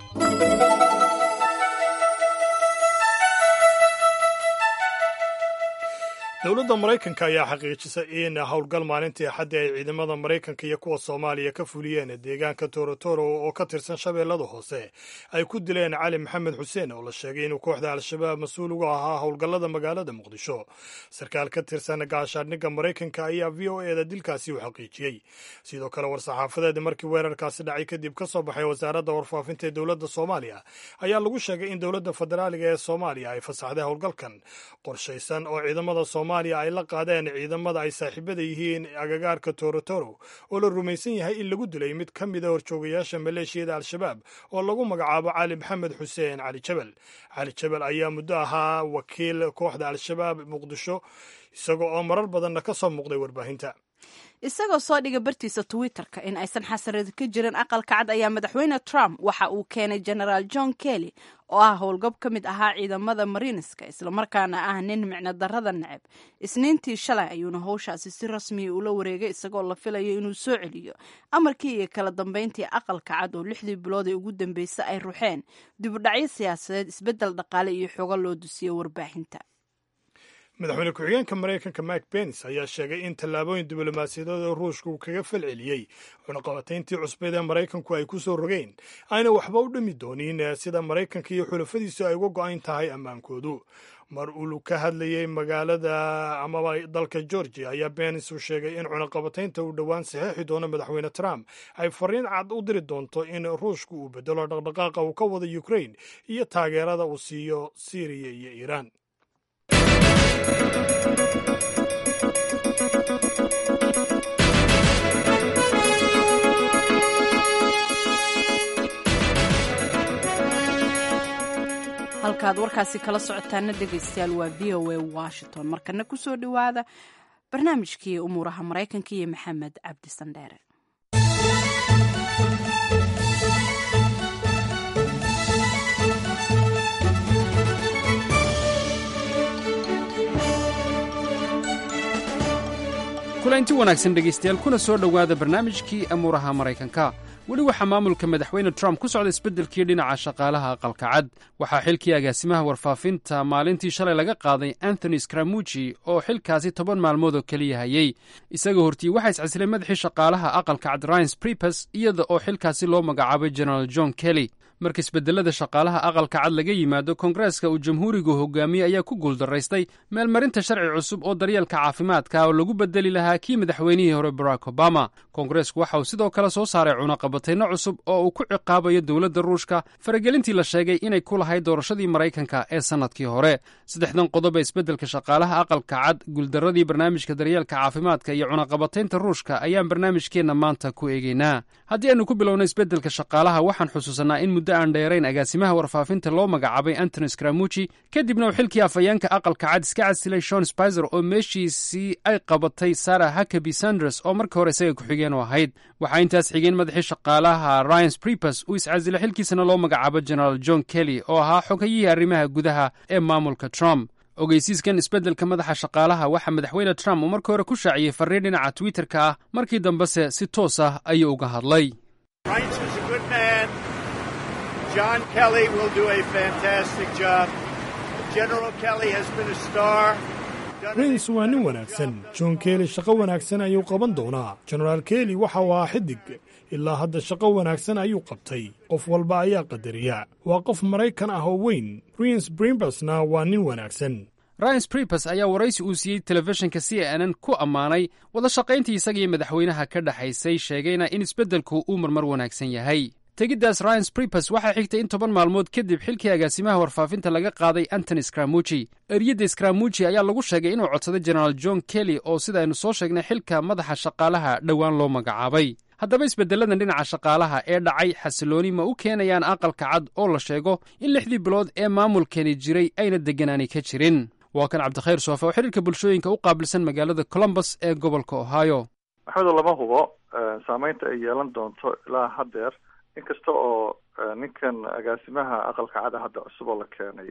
Speaker 2: dowladda maraykanka ayaa xaqiijisay in howlgal maalintii axaddii ay ciidamada maraykanka iyo kuwa soomaaliya ka fuliyeen deegaanka torotoro oo ka tirsan shabeellada hoose ay ku dileen cali maxamed xuseen oo la sheegay inuu kooxda al-shabaab mas-uul uga ahaa howlgallada magaalada muqdisho sarkaal ka tirsan gaashaadhigga maraykanka ayaa v o eda dilkaasi u xaqiijiyey sidoo kale war-saxaafadeed markii weerarkaasi dhacay kadib ka soo baxay wasaaradda warfaafinta ee dowladda soomaaliya ayaa lagu sheegay in dowladda federaaliga ee soomaaliya ay fasaxday howlgalkan qorshaysan oo ciidamada soomaaliya ay la qaadeen ciidamada ay saaxiibada yihiin agagaarka torotoro oo la rumaysan yahay in lagu dilay mid ka mida horjoogayaasha maleeshiyada al-shabaab oo lagu magacaabo cali maxamed xuseen cali jabal cali jabal ayaa muddo ahaa wakiil kooxda al-shabaab muqdisho isagoo oo marar badanna ka soo muuqday warbaahinta
Speaker 1: isagoo soo dhiga bartiisa twitter-ka in aysan xasarad ka jirin aqalka cad ayaa madaxweyne trump waxa uu keenay genaraal john kelly oo ah howlgab ka mid ahaa ciidamada mariinska islamarkaana ah nin micno darrada neceb isniintii shalay ayuuna howshaasi si rasmiya ula wareegay isagoo la filayo inuu soo celiyo amarkii iyo kala dambeyntii aqalka cad oo lixdii bilood ee ugu dambeysay ay ruxeen dibudhacyo siyaasadeed isbeddel dhaqaale iyo xogo loo dusiyo warbaahinta
Speaker 2: madaxweyne ku-xigeenka maraykanka mike pence ayaa sheegay in tallaabooyin diblomaasiyadeed oo ruushka uu kaga falceliyey cunaqabatayntii cusbeed ee maraykanku ay ku soo rogeen ayna waxba u dhimi doonin sida maraykanka iyo xulafadiisu ay uga go-an tahay ammaankoodu mar uu ka hadlayey magaalada amaba dalka georgia ayaa pence uu sheegay in cunaqabataynta uu dhowaan saxeexi doono madaxweyne trump ay fariin cad u diri doonto in ruushka uu bedelo dhaqdhaqaaqa uu ka wado ukraine iyo taageerada uu siiyo syriya iyo iiraan
Speaker 1: halkaad warkaasi kala socotaana dhegaystayaal waa v o a washington markana kusoo dhowaada barnaamijkii umuuraha maraykanka iyo maxamed cabdi sandheere
Speaker 14: kulanti wanaagsan dhegaystayaal kuna soo dhowaada barnaamijkii amuuraha maraykanka weli waxaa maamulka madaxweyne trump ku socda isbeddelkii dhinaca shaqaalaha aqalka cad waxaa xilkii agaasimaha warfaafinta maalintii shalay laga qaaday anthony scramuji oo xilkaasi toban maalmood oo keliya hayey isagoo hortii waxaa iscasilay madaxii shaqaalaha aqalka cad ryans bripes iyada oo xilkaasi loo magacaabay generaal john kelly marka isbedelada shaqaalaha aqalka cad laga yimaado koongareeska uu jamhuurigu hogaamiye ayaa ku guuldaraystay meelmarinta sharci cusub oo daryeelka caafimaadka oo lagu bedeli lahaa kii madaxweynihii hore barack obama koongareesku waxa uu sidoo kale soo saaray cunaqabatayno cusub oo uu ku ciqaabayo dowladda ruushka faragelintii la sheegay inay ku lahayd doorashadii maraykanka ee sannadkii hore saddexdan qodob ee isbeddelka shaqaalaha aqalka cad guuldarradii barnaamijka daryeelka caafimaadka iyo cunaqabataynta ruushka ayaan barnaamijkeenna maanta ku eegaynaa haddii aynu ku bilowno isbeddelka shaqaalaha waxaan xusuusanaa in muddo aan dheerayn agaasimaha warfaafinta loo magacaabay antony scramuji kadibna uu xilkii afhayeenka aqalka cad iska casilay shon spizer oo meeshiisii ay qabatay sarah hakaby sanders oo markii hore isaga ku-xigeen u ahayd waxaa intaas xigeen madaxii shaqaalaha ryans bripes uu iscasilay xilkiisana loo magacaabo generaal john kelly oo ahaa xogayihii arrimaha gudaha ee maamulka trump ogeysiiskan isbeddelka madaxa shaqaalaha waxaa madaxweyne trump uu markii hore ku shaaciyey farriin dhinaca twitterka ah markii dambese si toos ah ayuu uga hadlay
Speaker 15: John Kelly will do a fantastic job. General Kelly has been a star.
Speaker 2: rins waa nin wanaagsan john kelly shaqo wanaagsan ayuu qaban doonaa genaraal kelly waxa uu ahaa xidig ilaa hadda shaqo wanaagsan ayuu qabtay qof walba ayaa qadariya waa qof maraykan ah oo weyn rins brimbasna waa nin wanaagsan
Speaker 14: ryans bripes ayaa waraysi uu siiyey telefishinka c n n ku ammaanay wada shaqayntii isagii madaxweynaha ka dhexaysay sheegayna in isbeddelku uu marmar wanaagsan yahay tegiddaas ryans bripes waxaa xigtay in toban maalmood kadib xilkii agaasimaha warfaafinta laga qaaday antony scramuji eryadda scramuji ayaa lagu sheegay inuu codsaday generaal john kelly oo sida aynu soo sheegnay xilka madaxa shaqaalaha dhowaan loo magacaabay haddaba isbedelladan dhinaca shaqaalaha ee dhacay xasilooni ma u keenayaan aqalka cad oo la sheego in lixdii bilood ee maamulkani jiray ayna degganaani ka jirin waa kan cabdikhayr soofe oo xiriirka bulshooyinka u qaabilsan magaalada colombus ee gobolka ohio
Speaker 16: maxmedo lama hubo saameynta ay yeelan doonto ilaa haddeer inkasta oo ninkan agaasimaha aqalka cada hadda cusub oo la keenay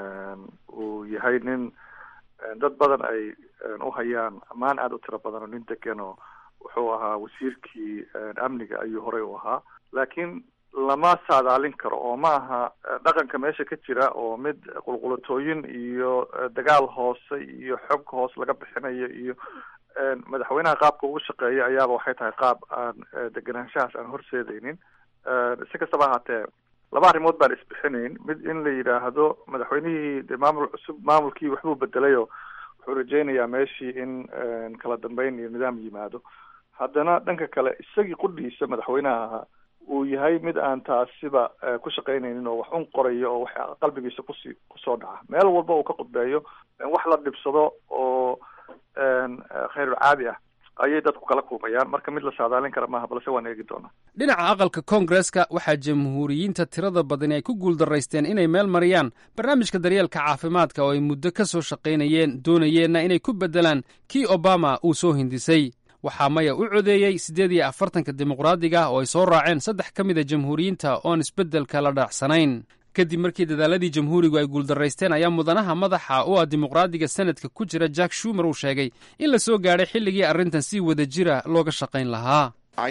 Speaker 16: uu yahay nin dad badan ay u hayaan ammaan aada u tiro badan oo nin degan oo wuxuu ahaa wasiirkii amniga ayuu horey u ahaa laakiin lama saadaalin karo oo ma aha dhaqanka meesha ka jira oo mid qulqulatooyin iyo dagaal hoose iyo xog hoos laga bixinayo iyo madaxweynaha qaabka ugu shaqeeya ayaaba waxay tahay qaab aan deganaanshahaas aan horseedaynin si kastaba ahaatee laba arrimood baan isbixinayn mid in la yidhaahdo madaxweynihii de maamul cusub maamulkii waxbuu bedelayoo wuxuu rajaynayaa meeshii in kala dambeyn iyo nidaam yimaado haddana dhanka kale isagii qudhiisa madaxweynaha ahaa uu yahay mid aan taasiba ku shaqaynaynin oo wax un qorayo oo wax qalbigiisa kusi kusoo dhaca meel walba uu ka qudbeeyo wax la dhibsado oo khayrul caadi ah ayay dadku kala kulmayaan marka mid la saadaalin kara maaha balse waan eegi doonaa
Speaker 14: dhinaca aqalka koongareska waxaa jamhuuriyiinta tirada badani ay ku guuldaraysteen inay meel mariyaan barnaamijka daryeelka caafimaadka oo ay muddo ka soo shaqaynayeen doonayeenna inay ku beddelaan kii obama uu soo hindisay waxaa maya u codeeyey siddeed iyo afartanka dimuqraadiga oo ay soo raaceen saddex ka mid a jamhuuriyiinta oon isbeddelka la dhaacsanayn kadib markii dadaaladii jamhuurigu ay guuldaraysteen ayaa mudanaha madaxa u ah dimuqraadiga senadka ku jira jack shumer uu sheegay in la soo gaadhay xilligii arrintan si wada jira looga shaqayn lahaa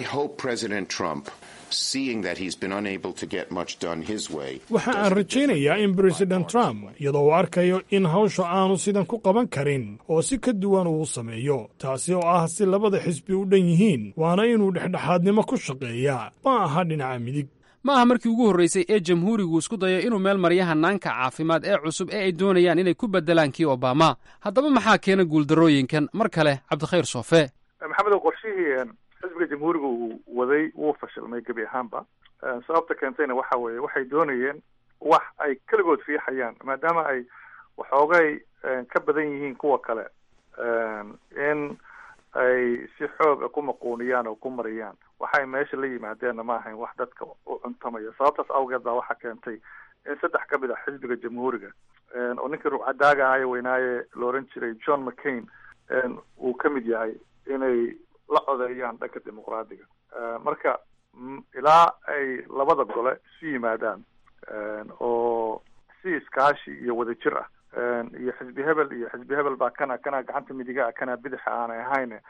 Speaker 2: waxa aan rajaynayaa in president trump iyadoo uu arkayo in hawsha aanu sidan ku qaban karin oo si ka duwan uu sameeyo taasi oo ah si labada xisbi u dhan yihiin waana inuu dhexdhexaadnimo ku shaqeeyaa ma aha dhinaca midig
Speaker 14: ma aha markii ugu horraysay ee jamhuurigu isku dayo inuu meel marya hanaanka caafimaad ee cusub ee ay doonayaan inay ku beddelaan kii obama haddaba maxaa keena guuldarrooyinkan mar kale cabdikhayr soofe
Speaker 16: maxamedow qorshihii xisbiga jamhuuriga uu waday wuu fashilmay gebi ahaanba sababta keentayna waxa weeye waxay doonayeen wax ay keligood riixayaan maadaama ay waxoogay ka badan yihiin kuwa kale in ay si xooga ku maquuniyaan oo ku mariyaan waxay meesha la yimaadeenna ma ahayn wax dadka u cuntamaya sababtaas awgeed baa waxaa keentay in saddex ka mid ah xisbiga jamhuuriga oo ninkii rugcadaaga ahaye weynaaye la oran jiray john mccain uu ka mid yahay inay la codeeyaan dhanka dimuqraadiga marka ilaa ay labada gole isu yimaadaan oo si iskaashi iyo wadajir ah iyo xisbi hebel iyo xisbi hebel baa kana kana gacanta midiga ah kana bidaxa aanay ahayn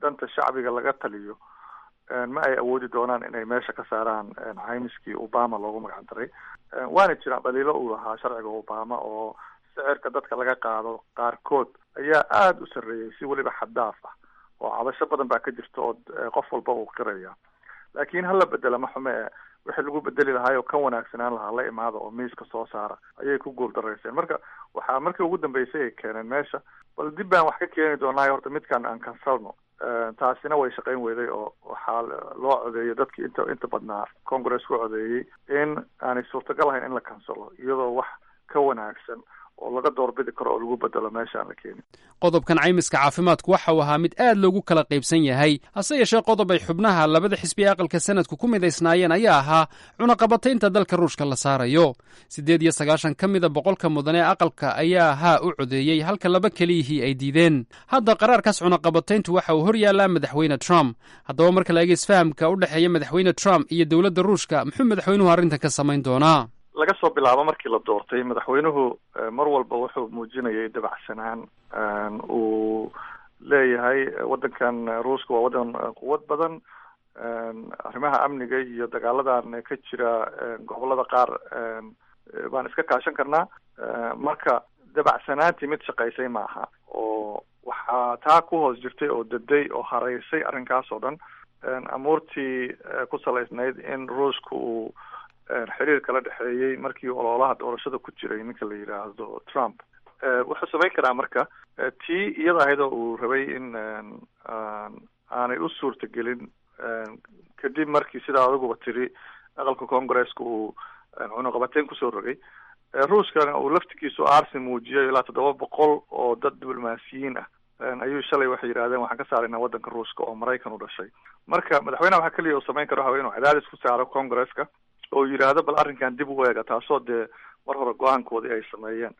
Speaker 16: danta shacbiga laga taliyo ma ay awoodi doonaan inay meesha ka saaraan caymiskii obama loogu magac daray waana jiraan dhaliilo uu lahaa sharciga obama oo sicirka dadka laga qaado qaarkood ayaa aada u sarreeyay si weliba xaddaaf ah oo cabasho badan baa ka jirta oo qof walba uu qiraya laakiin hala bedela ma xume e wixii lagu bedeli lahaay oo ka wanaagsanaan lahaa la imaada oo miiska soo saara ayay ku guul darayseen marka waxaa markii ugu dambeysay ay keeneen meesha bal dib baan wax ka keeni doonaa horta midkan aan kansalno taasina way shaqayn weyday oo waxaa loo codeeyay dadkii inta inta badnaa congress ku codeeyey in aanay suurtagal ahayn in la kansalo iyadoo wax ka wanaagsan oo laga doorbidi karo oo lagu bedelo meesha aan la keenin
Speaker 14: qodobkan caymiska caafimaadku waxa uu ahaa mid aad loogu kala qaybsan yahay hase yeeshee qodob ay xubnaha labada xisbi ee aqalka sanadku ku midaysnaayeen ayaa ahaa cunaqabataynta dalka ruushka la saarayo siddeed iyo sagaashan ka mida boqolka mudan ee aqalka ayaa haa u codeeyey halka laba keliyihii ay diideen hadda qaraarkaas cunaqabatayntu waxa uu hor yaallaa madaxweyne trump haddaba marka la eega isfahamka u dhexeeya madaxweyne trump iyo dowladda ruushka muxuu madaxweynuhu arrintan ka samayn doonaa
Speaker 16: laga soo bilaabo markii la doortay madaxweynuhu mar walba wuxuu muujinayay dabacsanaan uu leeyahay waddankan ruushka waa waddan quwad badan arrimaha amniga iyo dagaaladan ka jira gobolada qaar baan iska kaashan karnaa marka dabacsanaantii mid shaqaysay maaha oo waxaa taa ku hoos jirtay oo daday oo hareysay arrinkaas oo dhan amuurtii ku salaysnayd in ruushka uu xiriir kala dhexeeyey markii ololaha doorashada ku jiray ninka la yidhaahdo trump wuxuu samayn karaa marka tii iyada ahayd oo uu rabay in aanay u suurtagelin kadib markii sidaa adiguba tiri aqalka congresska uu cunaqabateyn kusoo rogay ruushkana uu laftigiisu aarsi muujiyay ilaa toddoba boqol oo dad diblomaasiyiin ah ayuu shalay waxay yidhahdeen waxaan ka saaraynaa waddanka ruushka oo maraykan u dhashay marka madaxweyneha waxaa keliya uu samayn karo waxa inuu cadaadis ku saaro congresska oo yidhaahdo bal arrinkan dib u eega taasoo dee mar hore go-aankoodii ay sameeyeen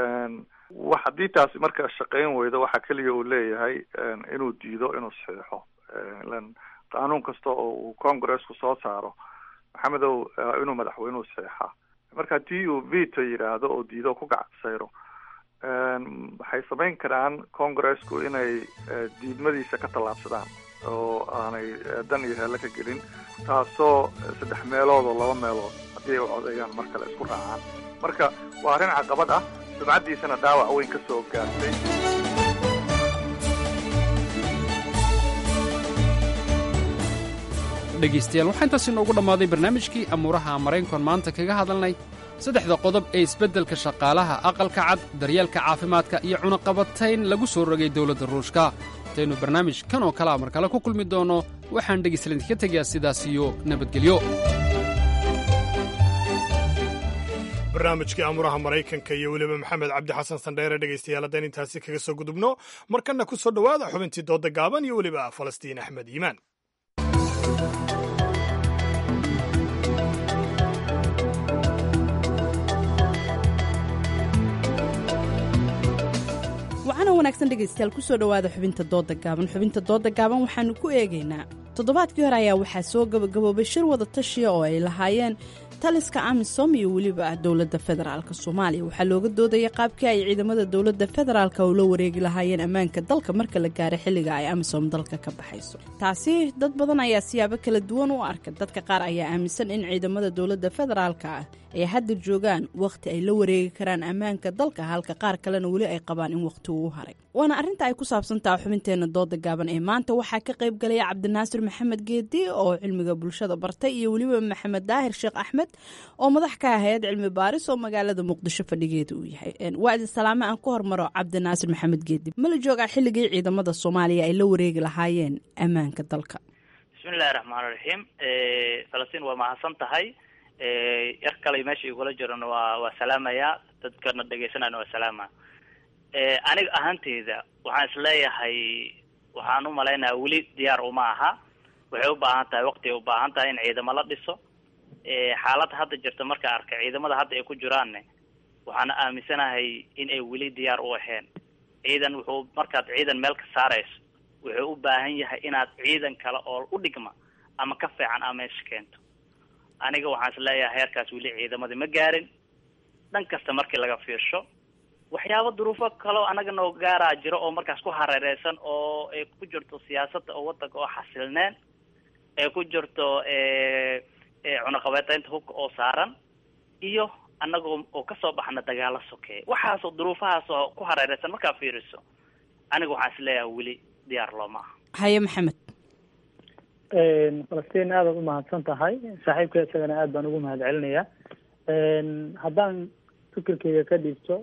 Speaker 16: wa haddii taasi marka shaqayn weydo waxaa keliya uu leeyahay inuu diido inuu saxiixo ilan qaanuun kasta oo uu congressku soo saaro maxamedow inuu madaxweynuhu saxiixaa marka haddii uu veto yidhaahdo oo diido ku gacsayro waxay samayn karaan congressku inay diidmadiisa ka tallaabsadaan oo aanay dan iyo heelle ka gelin taasoo saddex meelood oo laba meelood haddii ay u codeeyaan mar kale isku raacaan marka waa arrin caqabad ah sumcaddiisana dhaawac weyn ka soo gaartay
Speaker 14: dhegaystayaal waxaa intaas inoogu dhammaaday barnaamijkii amuuraha maraynkon maanta kaga hadalnay saddexda qodob ee isbeddelka shaqaalaha aqalka cad daryeelka caafimaadka iyo cunaqabatayn lagu soo rogay dowladda ruushka intaynu barnaamij kan oo kalea mar kale ku kulmi doonno waxaan dhegaystalinka tegayaa sidaas iyo nabadgelyo
Speaker 2: barnaamijkii amuraha maraykanka iyo weliba maxamed cabdi xasan sandheere dhegaystayaal haddaan intaasi kaga soo gudubno markanna ku soo dhowaada xubintii doodda gaaban iyo weliba falastiin axmed iimaan
Speaker 1: wacana wanaagsan dhegaystayaal kusoo dhowaada xubinta dooda gaaban xubinta dooda gaaban waxaanu ku eegaynaa toddobaadkii hore ayaa waxaa soo gabagaboobay shir wada tashiya oo ay lahaayeen taliska amisom iyo weliba dowladda federaalk soomaaliya waxaa looga doodaya qaabkii ay ciidamada dowladda federaalk ula wareegi lahaayeen ammaanka dalka marka la gaaro xilliga ay amisom dalka ka baxayso taasi dad badan ayaa siyaabo kala duwan u arka dadka qaar ayaa aaminsan in ciidamada dowladda federaalka ah ay hadda joogaan wakhti ay la wareegi karaan ammaanka dalka halka qaar kalena weli ay qabaan in wakhti uu haray waana arrinta ay ku saabsantaha xubinteena dooda gaaban ee maanta waxaa ka qayb galaya cabdinaasir maxamed geedi oo cilmiga bulshada bartay iyo weliba maxamed daahir sheekh axmed oo madax ka ah hay-ad cilmi baaris oo magaalada muqdisho fadhigeeda uu yahay waa idin salaame aan ku hormaro cabdinaasir maxamed geedi ma la joogaa xilligii ciidamada soomaaliya ay la wareegi lahaayeen ammaanka dalka
Speaker 17: bismillahi raxmaani raxiim falastiin waa mahadsan tahay yar kale meesha igula jirana waa waa salaamaya dadkana dhegeysanayna waa salaama aniga ahaanteyda waxaan isleeyahay waxaan u malaynayaa weli diyaar uma aha waxay u baahan tahay waqti ay u baahan tahay in ciidamo la dhiso xaaladda hadda jirta marka arka ciidamada hadda ay ku jiraanne waxaan aaminsanahay in ay weli diyaar u aheen ciidan wuxuu markaad ciidan meel ka saarayso wuxuu u baahan yahay inaad ciidan kale oo u dhigma ama ka fiican aa meesha keento aniga waxaan isleeyahay heerkaas weli ciidamadii ma gaarin dhan kasta markii laga fiirsho waxyaabo duruufo kaloo anaga noo gaaraa jiro oo markaas ku hareereysan oo ay ku jirto siyaasadda oo wadanka oo xasilneen ee ku jirto cunaqabeeteynta hubka oo saaran iyo anagoo oo kasoo baxna dagaalo sokeeye waxaasoo duruufahaas oo ku hareereysan markaa fiiriso aniga waxaan isleeyahay weli diyaar looma aha
Speaker 1: haye maxamed
Speaker 18: falastiin aadaad umahadsan tahay saaxiibka isagana aad baan ugu mahad celinayaa haddaan fikirkeyga ka dhigto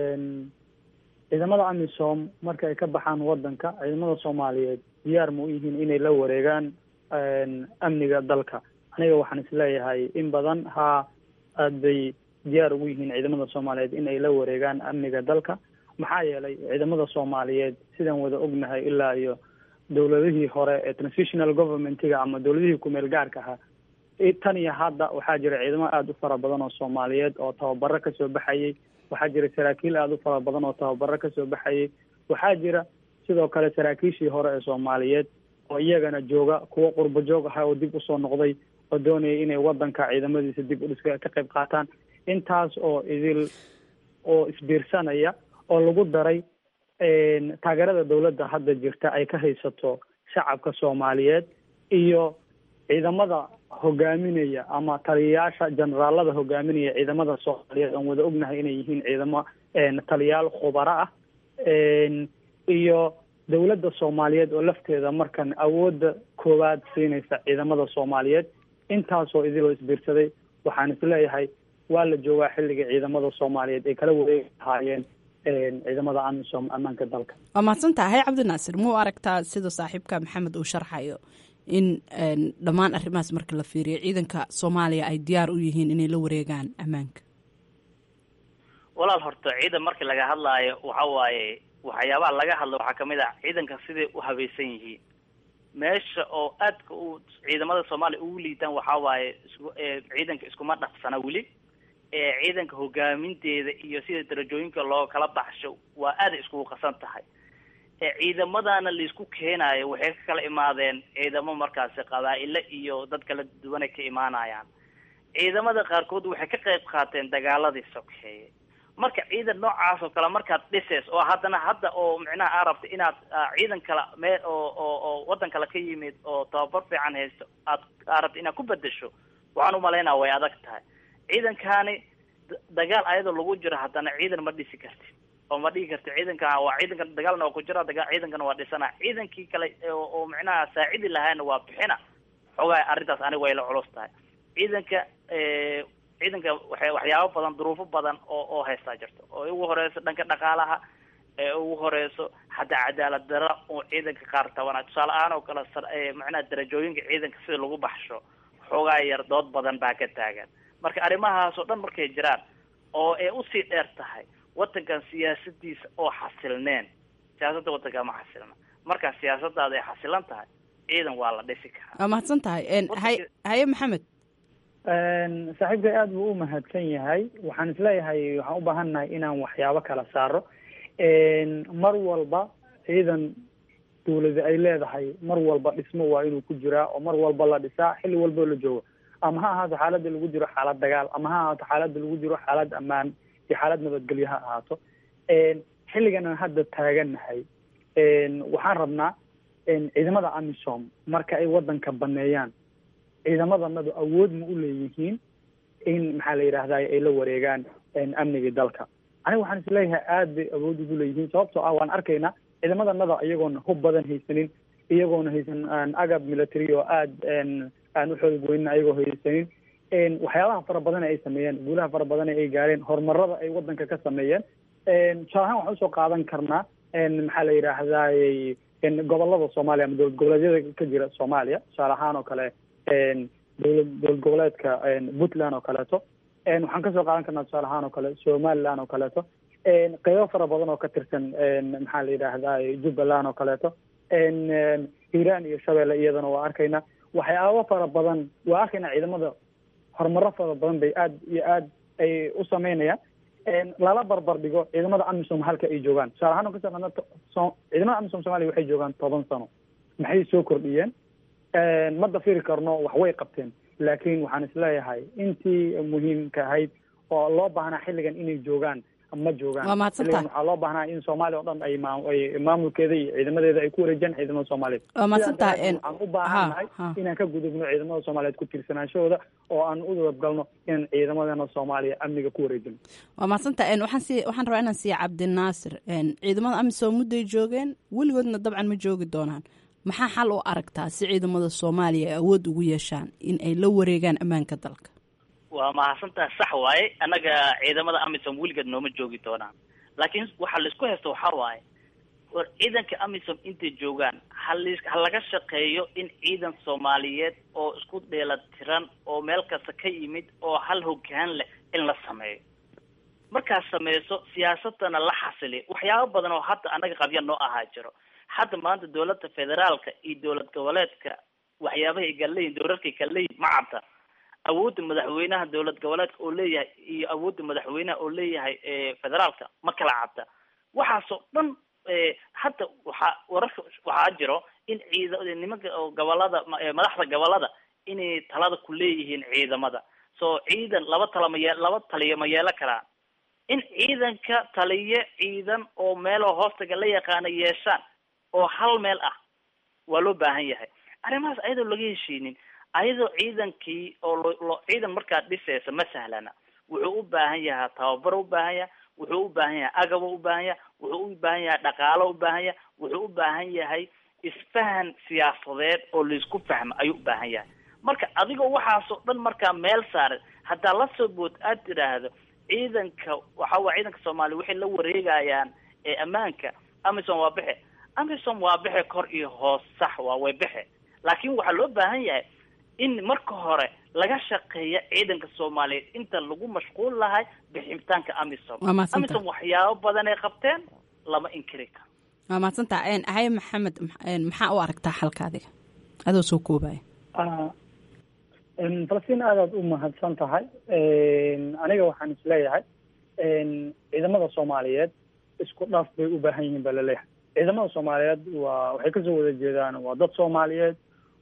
Speaker 18: ciidamada amisom marka ay ka baxaan wadanka ciidamada soomaaliyeed diyaar ma u yihiin inay la wareegaan amniga dalka aniga waxaan isleeyahay in badan haa aad bay diyaar ugu yihiin ciidamada soomaaliyeed in ay la wareegaan amniga dalka maxaa yeelay ciidamada soomaaliyeed sidaan wada ognahay ilaa iyo dowladihii hore ee transitional governmentiga ama dowladihii kumeel gaarka ahaa tan iyo hadda waxaa jira ciidamo aada u fara badan oo soomaaliyeed oo tababaro kasoo baxayay waxaa jira saraakiil aada u fara badan oo tababaro kasoo baxayay waxaa jira sidoo kale saraakiishii hore ee soomaaliyeed oo iyagana jooga kuwo qurbo joog aha oo dib usoo noqday oo doonaya inay wadanka ciidamadiisa dib udhiska ka qayb qaataan intaas oo idil oo isbiirsanaya oo lagu daray taageerada dowladda hadda jirta ay ka haysato shacabka soomaaliyeed iyo ciidamada hogaaminaya ama taliyayaasha generaalada hogaaminaya ciidamada soomaaliyeed aan wada ognahay inay yihiin ciidamo taliyaal khubaro ah iyo dowladda soomaaliyeed oo lafteeda markan awoodda koowaad siinaysa ciidamada soomaaliyeed intaasoo idiloo isbiirsaday waxaan isleeyahay waa la joogaa xilliga ciidamada soomaaliyeed ay kala wareegi lahaayeen ciidamada amisom ammaanka dalka
Speaker 1: waa mahadsan tahay cabdinaasir muu aragtaa sida saaxiibka maxamed uu sharxayo in dhammaan arrimahaas marka la fiiriyo ciidanka soomaaliya ay diyaar u yihiin inay la wareegaan ammaanka
Speaker 17: walaal horta ciidan markii laga hadlaayo waxa waaye waxyaabaha laga hadlo waxaa kamid ah ciidanka siday u habaysan yihiin meesha oo aadka u ciidamada soomaaliya ugu liitaan waxaa waaye isku ciidanka iskuma dhaqsana weli ciidanka hogaaminteeda iyo sida darajooyinka loo kala baxsho waa aaday iskugu qasan tahay ciidamadana laisku keenaayo waxay ka kala imaadeen ciidamo markaasi qabaa'ile iyo dad kala duwanay ka imaanayaan ciidamada qaarkood waxay ka qayb qaateen dagaaladii sokeeye marka ciidan noocaas oo kale markaad dhiseys oo haddana hadda oo micnaha aa rabta inaad ciidan kale mee oo oo oo waddan kale ka yimid oo tababar fiican haysto aad aa rabta inaad ku bedesho waxaan umalaynaa way adag tahay ciidankani dagaal ayadoo lagu jiro haddana ciidan ma dhisi kartid oo ma dhigi karti ciidanka waa ciidanka dagaalna waa ku jira daga ciidankana waa dhisana ciidankii kale oo micnaha saacidi lahaana waa bixina xogaa arrintaas aniga way la culus tahay ciidanka ciidanka wa waxyaabo badan duruufo badan oo oo haystaa jirto oo ugu horeyso dhanka dhaqaalaha ee ugu horeyso xataa cadaalad dara oo ciidanka qaar tabana tusaale ahaan oo kale macnaha darajooyinka ciidanka sida lagu baxsho xoogaa yar dood badan baa ka taagan marka arrimahaas oo dhan markay jiraan oo ay usii dheer tahay wadankan siyaasadiisa oo xasilneen siyaasadda wadanka ma xasilna markaa siyaasadaada ay xasilan tahay ciidan waa la dhisi karaa
Speaker 1: waa mahadsan tahay hay haye maxamed
Speaker 18: saaxiibkay aada buu u mahadsan yahay waxaan isleeyahay waxaan u baahannahay inaan waxyaabo kala saaro mar walba ciidan dawlada ay leedahay mar walba dhismo waa inuu ku jiraa oo mar walba la dhisaa xilli walboo la joogo ama ha ahaato xaaladda lagu jiro xaalad dagaal ama ha ahaato xaaladda lagu jiro xaalad ammaan iyo xaalad nabadgelyo ha ahaato xilligan aan hadda taagannahay waxaan rabnaa ciidamada amisom marka ay wadanka baneeyaan ciidamadanadu awood ma u leeyihiin in maxaa la yidhahda ay la wareegaan amnigii dalka aniga waxaan isleeyahay aad bay awood ugu leeyihiin sababtoo ah waan arkaynaa ciidamadanada iyagoona hub badan haysanin iyagoona haysan agab military oo aad aan u xoog weynin ayagoo haysanin waxyaabaha fara badan ay sameeyeen guulaha fara badan ay gaareen horumarada ay wadanka ka sameeyeen tusaale ahaan waxaan usoo qaadan karnaa maxaa la yidhaahday gobolada soomaaliya ama dowlad goboleedyada ka jira soomaaliya tusaale ahaan oo kale dowlad dowlad goboleedka puntland oo kaleeto waxaan kasoo qaadan karnaa tusaale ahaan oo kale somaliland oo kaleeto qeybo fara badan oo ka tirsan maxaa la yidhaahdaa jubbaland oo kaleeto hiiraan iyo shabeelle iyadana waa arkaynaa waxyaabo fara badan waa arkaynaa ciidamada horumaro fara badan bay aad iyo aad ay u sameynayaan lala barbar dhigo ciidamada amisom halka ay joogaan tusaale ahaan kasoo qaadna ciidamada amisom somalia waxay joogaan toban sano maxay soo kordhiyeen ma dafiri karno wax way qabteen laakiin waxaan isleeyahay intii muhiimka ahayd oo loo baahnaa xilligan inay joogaan ma joogaan
Speaker 1: Waa mahadsantahay.
Speaker 18: Xilligan waxaa loo baahnaa in soomaaliya oo dhan ay maam- ay maamulkeeda iyo ciidamadeeda ay ku wareejiyaan ciidamada soomaaliyeed
Speaker 1: Waa mahadsantahay,
Speaker 18: Sidaa
Speaker 1: en-
Speaker 18: daraadeed waxaan u baahannahay
Speaker 1: ha, ha.
Speaker 18: inaan ka gudubno ciidamada soomaaliyeed ku tiirsanaanshahooda oo aan u dabgalno inaan ciidamadana soomaaliya amniga ku wareejino
Speaker 1: waa mahadsanta en waxaan sii waxaan rabaa inaan siiya cabdinaasir en ciidamada amisom mudday joogeen weligoodna dabcan ma joogi doonaan maxaa xal u aragtaa si ciidamada soomaaliya ay awood ugu yeeshaan in ay la wareegaan ammaanka dalka
Speaker 17: waa mahadsantaha sax waaye annaga ciidamada amisom weligeed nooma joogi doonaan laakiin waxa laisku haysto waxaa waaye war ciidanka amisom intay joogaan ha lis- ha laga shaqeeyo in ciidan soomaaliyeed oo isku dheelatiran oo meel kasta ka yimid oo hal hogaan leh in la sameeyo markaad sameyso siyaasadana la xasiliyo waxyaabo badan oo hadda annaga qabya noo ahaa jiro hadda maanta dowladda federaalka iyo dowlad goboleedka waxyaabahay ay kala leeyihin dowladkay kala leeyihin ma cadda awoodda madaxweynaha dowlad goboleedka oo leeyahay iyo awoodda madaxweynaha oo leeyahay eh, federaalka ma kala cadda waxaasoo dhan eh, hadda waxaa wararka waxaa jiro in ciida nimanka oo gobolada ma- eh, madaxda gobolada inay talada ku leeyihiin ciidamada so ciidan laba tala ma yee laba taliya ma yeelo karaan in ciidanka taliye ciidan oo meeloo hoostaga la yaqaana yeeshaan oo hal meel ah waa loo baahan yahay arrimahaas ayadoo laga heshiinin ayadoo ciidankii oo lo lo ciidan markaad dhisaysa ma sahlana wuxuu u baahan yahay tababar u baahan yahay wuxuu u baahan yahay agab u baahan yahay wuxuu u baahan yahay dhaqaalo u baahan yahay wuxuu u baahan yahay isfahan siyaasadeed oo laisku fahmo ayuu u baahan yahay marka adigoo waxaasoo dhan markaa meel saaran haddaa la soo bood aad tidhaahdo ciidanka waxa waa ciidanka soomaaliya waxay la wareegayaan ee ammaanka amisom waa bixe amisom waa bixe kor iyo hoos sax waa way bixe laakiin waxaa loo baahan yahay in marka hore laga shaqeeya ciidanka soomaaliyeed inta lagu mashquul lahay bixitaanka amisom
Speaker 1: Waa mahadsantahay.
Speaker 17: amisom waxyaabo badan ay qabteen lama inkiri karo
Speaker 1: waa mahadsantaa en ahaye maxamed en maxaa u aragtaa xalka adiga adoo soo koobaya
Speaker 18: Ah, em, falastiin aadaad u mahadsan tahay Em, aniga waxaan isleeyahay em, ciidamada soomaaliyeed isku dhaf bay u baahan yihiin baa laleeyahay ciidamada soomaaliyeed waa waxay kasoo wada jeedaan waa dad soomaaliyeed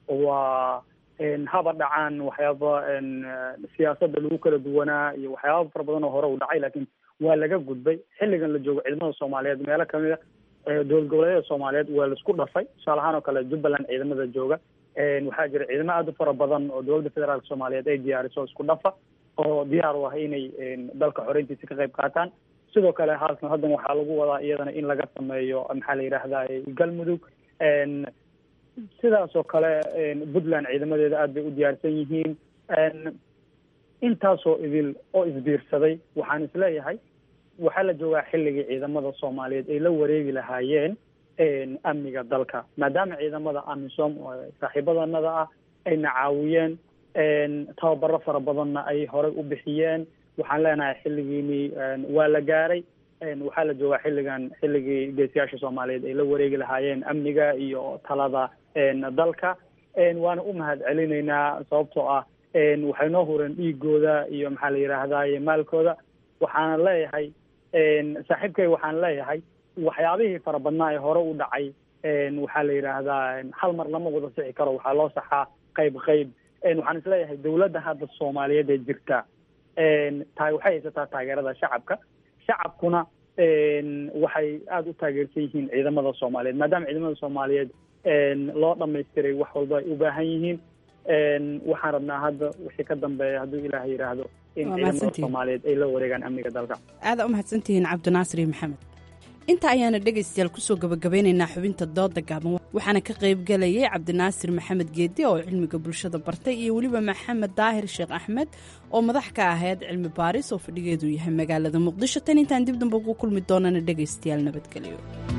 Speaker 18: waa em, haba dhacaan waxyaaba em, eh, siyaasadda lagu kala duwanaa iyo waxyaaba fara badan oo hore u dhacay laakiin waa laga gudbay xilligan la joogo ciidamada soomaaliyeed meelo kamid a eh, dowlad goboleedyada soomaaliyeed waa laisku dhafay tusaale ahaan oo kale jubbaland ciidamada jooga Een, waxaa jira ciidamo aad u fara badan oo dowladda federaalka soomaaliyeed ay diyaariso isku dhafa oo diyaar u ah inay een, dalka xoreyntiisa ka qayb qaataan sidoo kale halkan haddan waxaa lagu wadaa iyadana in laga sameeyo maxaa la yidhaahdaa galmudug Een, sidaas oo kale een, puntland ciidamadeeda aad bay u diyaarsan yihiin Een, intaasoo idil oo isbiirsaday waxaan isleeyahay waxaa la joogaa xilligii ciidamada soomaaliyeed ay la wareegi lahaayeen een, amniga dalka maadaama ciidamada amisom oo saaxiibadanada ah ayna caawiyeen een, tababaro fara badanna ay horey u bixiyeen waxaan leenahay xilligiini een, waa la gaaray een, waxaa la joogaa xilligan xilligii geesiyaasha soomaaliyeed ay la wareegi lahaayeen amniga iyo talada een, dalka een, waana u mahad celinaynaa sababtoo ah een, waxay noo hureen dhiigooda iyo maxaa la yidhaahdaye maalkooda waxaana leeyahay een, saaxiibkay waxaan leeyahay waxyaabihii fara badnaa ee hore u dhacay een, waxaa la yidhaahdaa een, hal mar lama wada sixi karo waxaa loo saxaa qayb qayb een, waxaan isleeyahay dowladda hadda soomaaliyeed ee jirta een, taa waxay haysataa taageerada shacabka shacabkuna een, waxay aada u taageersan yihiin ciidamada soomaaliyeed maadaama ciidamada soomaaliyeed een, loo dhamaystiray wax walba ay u baahan yihiin een, waxaan rabnaa hadda wixii ka dambeeya hadduu ilaah yidhaahdo in
Speaker 1: Waa
Speaker 18: ciidamada
Speaker 1: mahadsantihiin.
Speaker 18: soomaaliyeed ay la wareegaan amniga dalka
Speaker 1: aada u mahadsantihiin cabdinaasir iyo maxamed inta ayaana dhegaystayaal kusoo gabagabeynaynaa xubinta dooda gaaban waxaana ka qaybgelayay cabdinaasir maxamed geedi oo cilmiga bulshada bartay iyo weliba maxamed daahir sheekh axmed oo madax ka ahayd cilmi baaris oo fadhigeedu yahay magaalada muqdisho tan intaan dib damba ugu kulmi doonana dhegaystayaal nabadgelyo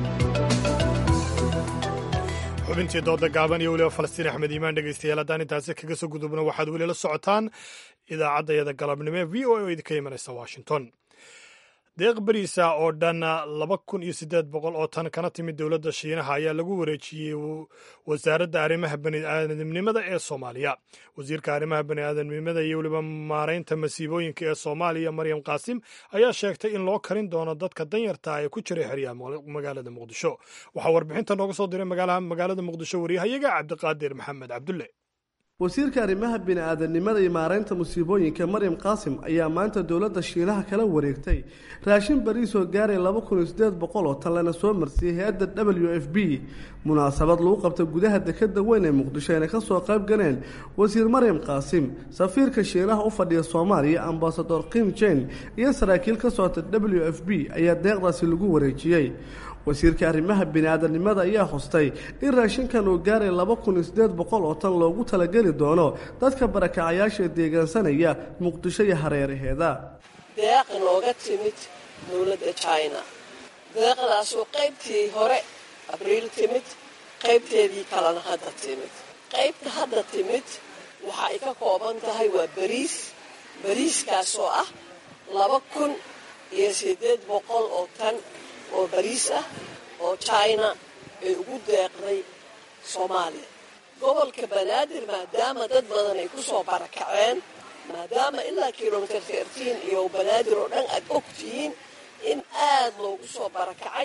Speaker 2: xubintii dooda gaaban iyo weliba falastiin axmed iimaan dhegaystayaal haddaan intaasi kaga soo gudubno waxaad weli la socotaan idaacaddayada galabnimo ee v o a oo idinka imanaysa washington deeq beriisa oo dhan laba kun iyo siddeed boqol oo tan kana timid dowladda shiinaha ayaa lagu wareejiyey wasaaradda arrimaha bani'aadamnimada ee soomaaliya wasiirka arrimaha bani'aadamnimada iyo weliba maaraynta masiibooyinka ee soomaaliya maryam qaasim ayaa sheegtay in loo karin doono dadka danyarta ee ku jiray xeryaha magaalada muqdisho waxaa warbixinta nooga soo diray magaalada muqdisho wariyahayaga cabdiqaadir maxamed cabdulle
Speaker 19: wasiirka arrimaha bini-aadanimada iyo maareynta musiibooyinka maryam qaasim ayaa maanta dowladda shiinaha kala wareegtay raashin bariis oo gaaray laba kun iyo siddeed boqol oo tan lana soo marsiiyey hay-adda w f b munaasabad lagu qabta gudaha dekeda weyn ee muqdisho ayna kasoo qayb galeen wasiir maryam qaasim safiirka shiinaha u fadhiya soomaaliya ambasador kim jen iyo saraakiil ka socota w f b ayaa deeqdaasi lagu wareejiyey wasiirka arrimaha bini-aadanimada ayaa xustay in raashinkan uu gaaray laba kun iyo siddeed boqol oo tan loogu talageli doono dadka barakacayaasha deegaansanaya muqdisho iyo hareeraheeda
Speaker 20: deeq nooga timid dowladda china deeqdaasoo qaybtii hore abriil timid qaybteedii kalena hadda timid qaybta hadda timid waxa ay ka kooban tahay waa bariis bariiskaasoo ah laba kun iyo siddeed boqol oo tan oo bariis ah oo china ay ugu deeqday soomaaliya gobolka banaadir maadaama dad badan ay ku soo barakaceen maadaama ilaa kilomitr tertiin iyo banaadir oo dhan aad og tihiin in aad loogu soo barakacay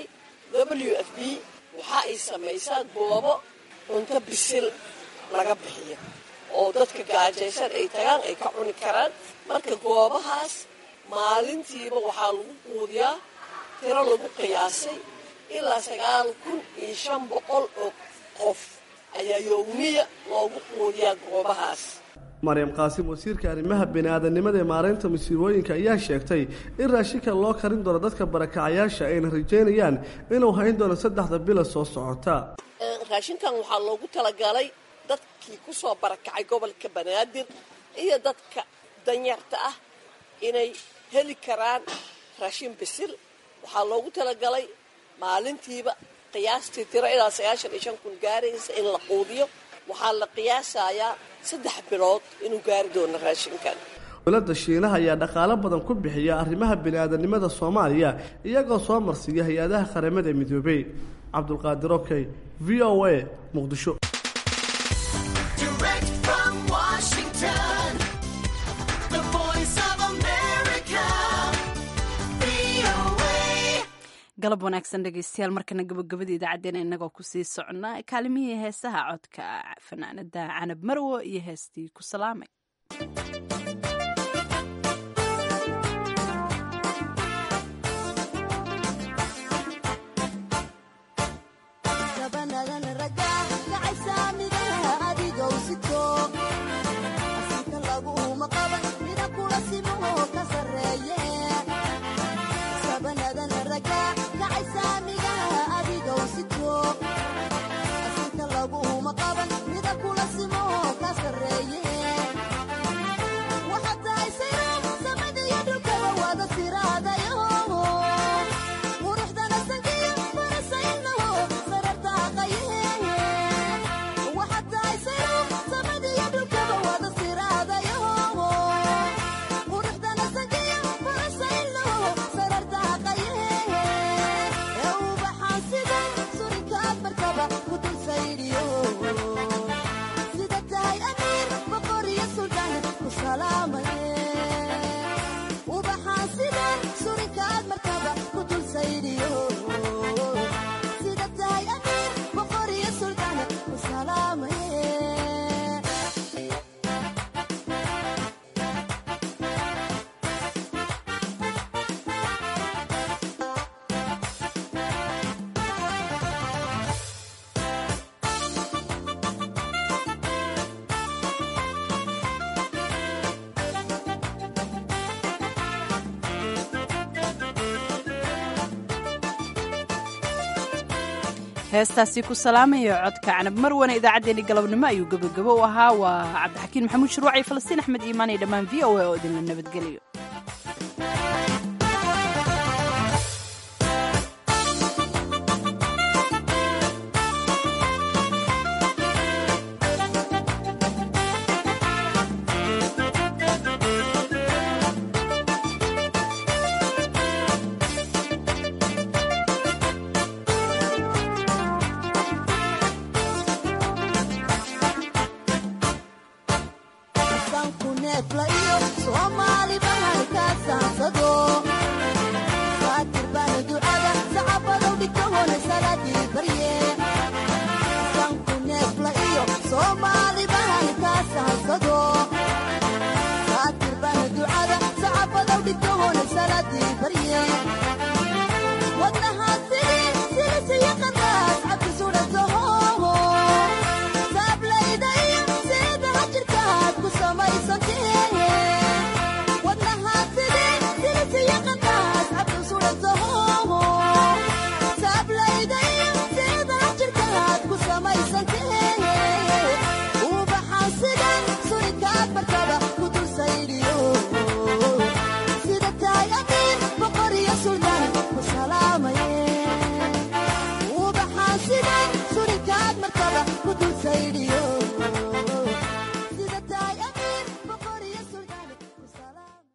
Speaker 20: w f b waxa ay samaysaa goobo cunto bisil laga bixiyo oo dadka gaajaysan ay tagaan ay ka cuni karaan marka goobahaas maalintiiba waxaa lagu quudiyaa tiro lagu qiyaasay ilaa sagaal kun iyo shan boqol oo qof ayaa yowmiya loogu quudiyaa goobahaas
Speaker 19: maryam qaasim wasiirka arrimaha bini-aadanimada ee maareynta musiibooyinka ayaa sheegtay in raashinka loo karin doono dadka barakacayaasha ayna rajeynayaan inuu hayn doono saddexda bila soo socota
Speaker 20: raashinkan waxaa loogu talagalay dadkii ku soo barakacay gobolka banaadir iyo dadka danyarta ah inay heli karaan raashin bisil waxaa loogu talagalay maalintiiba qiyaastii tiro ilaa sagaashan iyo shan kun gaaraysa in la quudiyo waxaa la qiyaasayaa saddex bilood inuu gaari doono raashinkan
Speaker 19: dowladda shiinaha ayaa dhaqaalo badan ku bixiya arrimaha bini-aadanimada soomaaliya iyagoo soo marsiiya hay-adaha qaramada midoobey cabdulqaadir okey v o a muqdisho
Speaker 1: galab wanaagsan dhegeystayaal markana gabagabada idaacaddeen inagoo kusii socnaa kaalimihii heesaha codka fanaanada canab marwo iyo heestii ku salaamay heestaasi ku salaamayo codka canab marwana idaacaddeenii galabnimo ayuu gebagabo u ahaa waa cabdixakiin maxamuud shuruuc iyo falastiin axmed iimaan iyo dhammaan v o a oo idinla nabadgeliyo
Speaker 21: Somali bahar ka saansado wado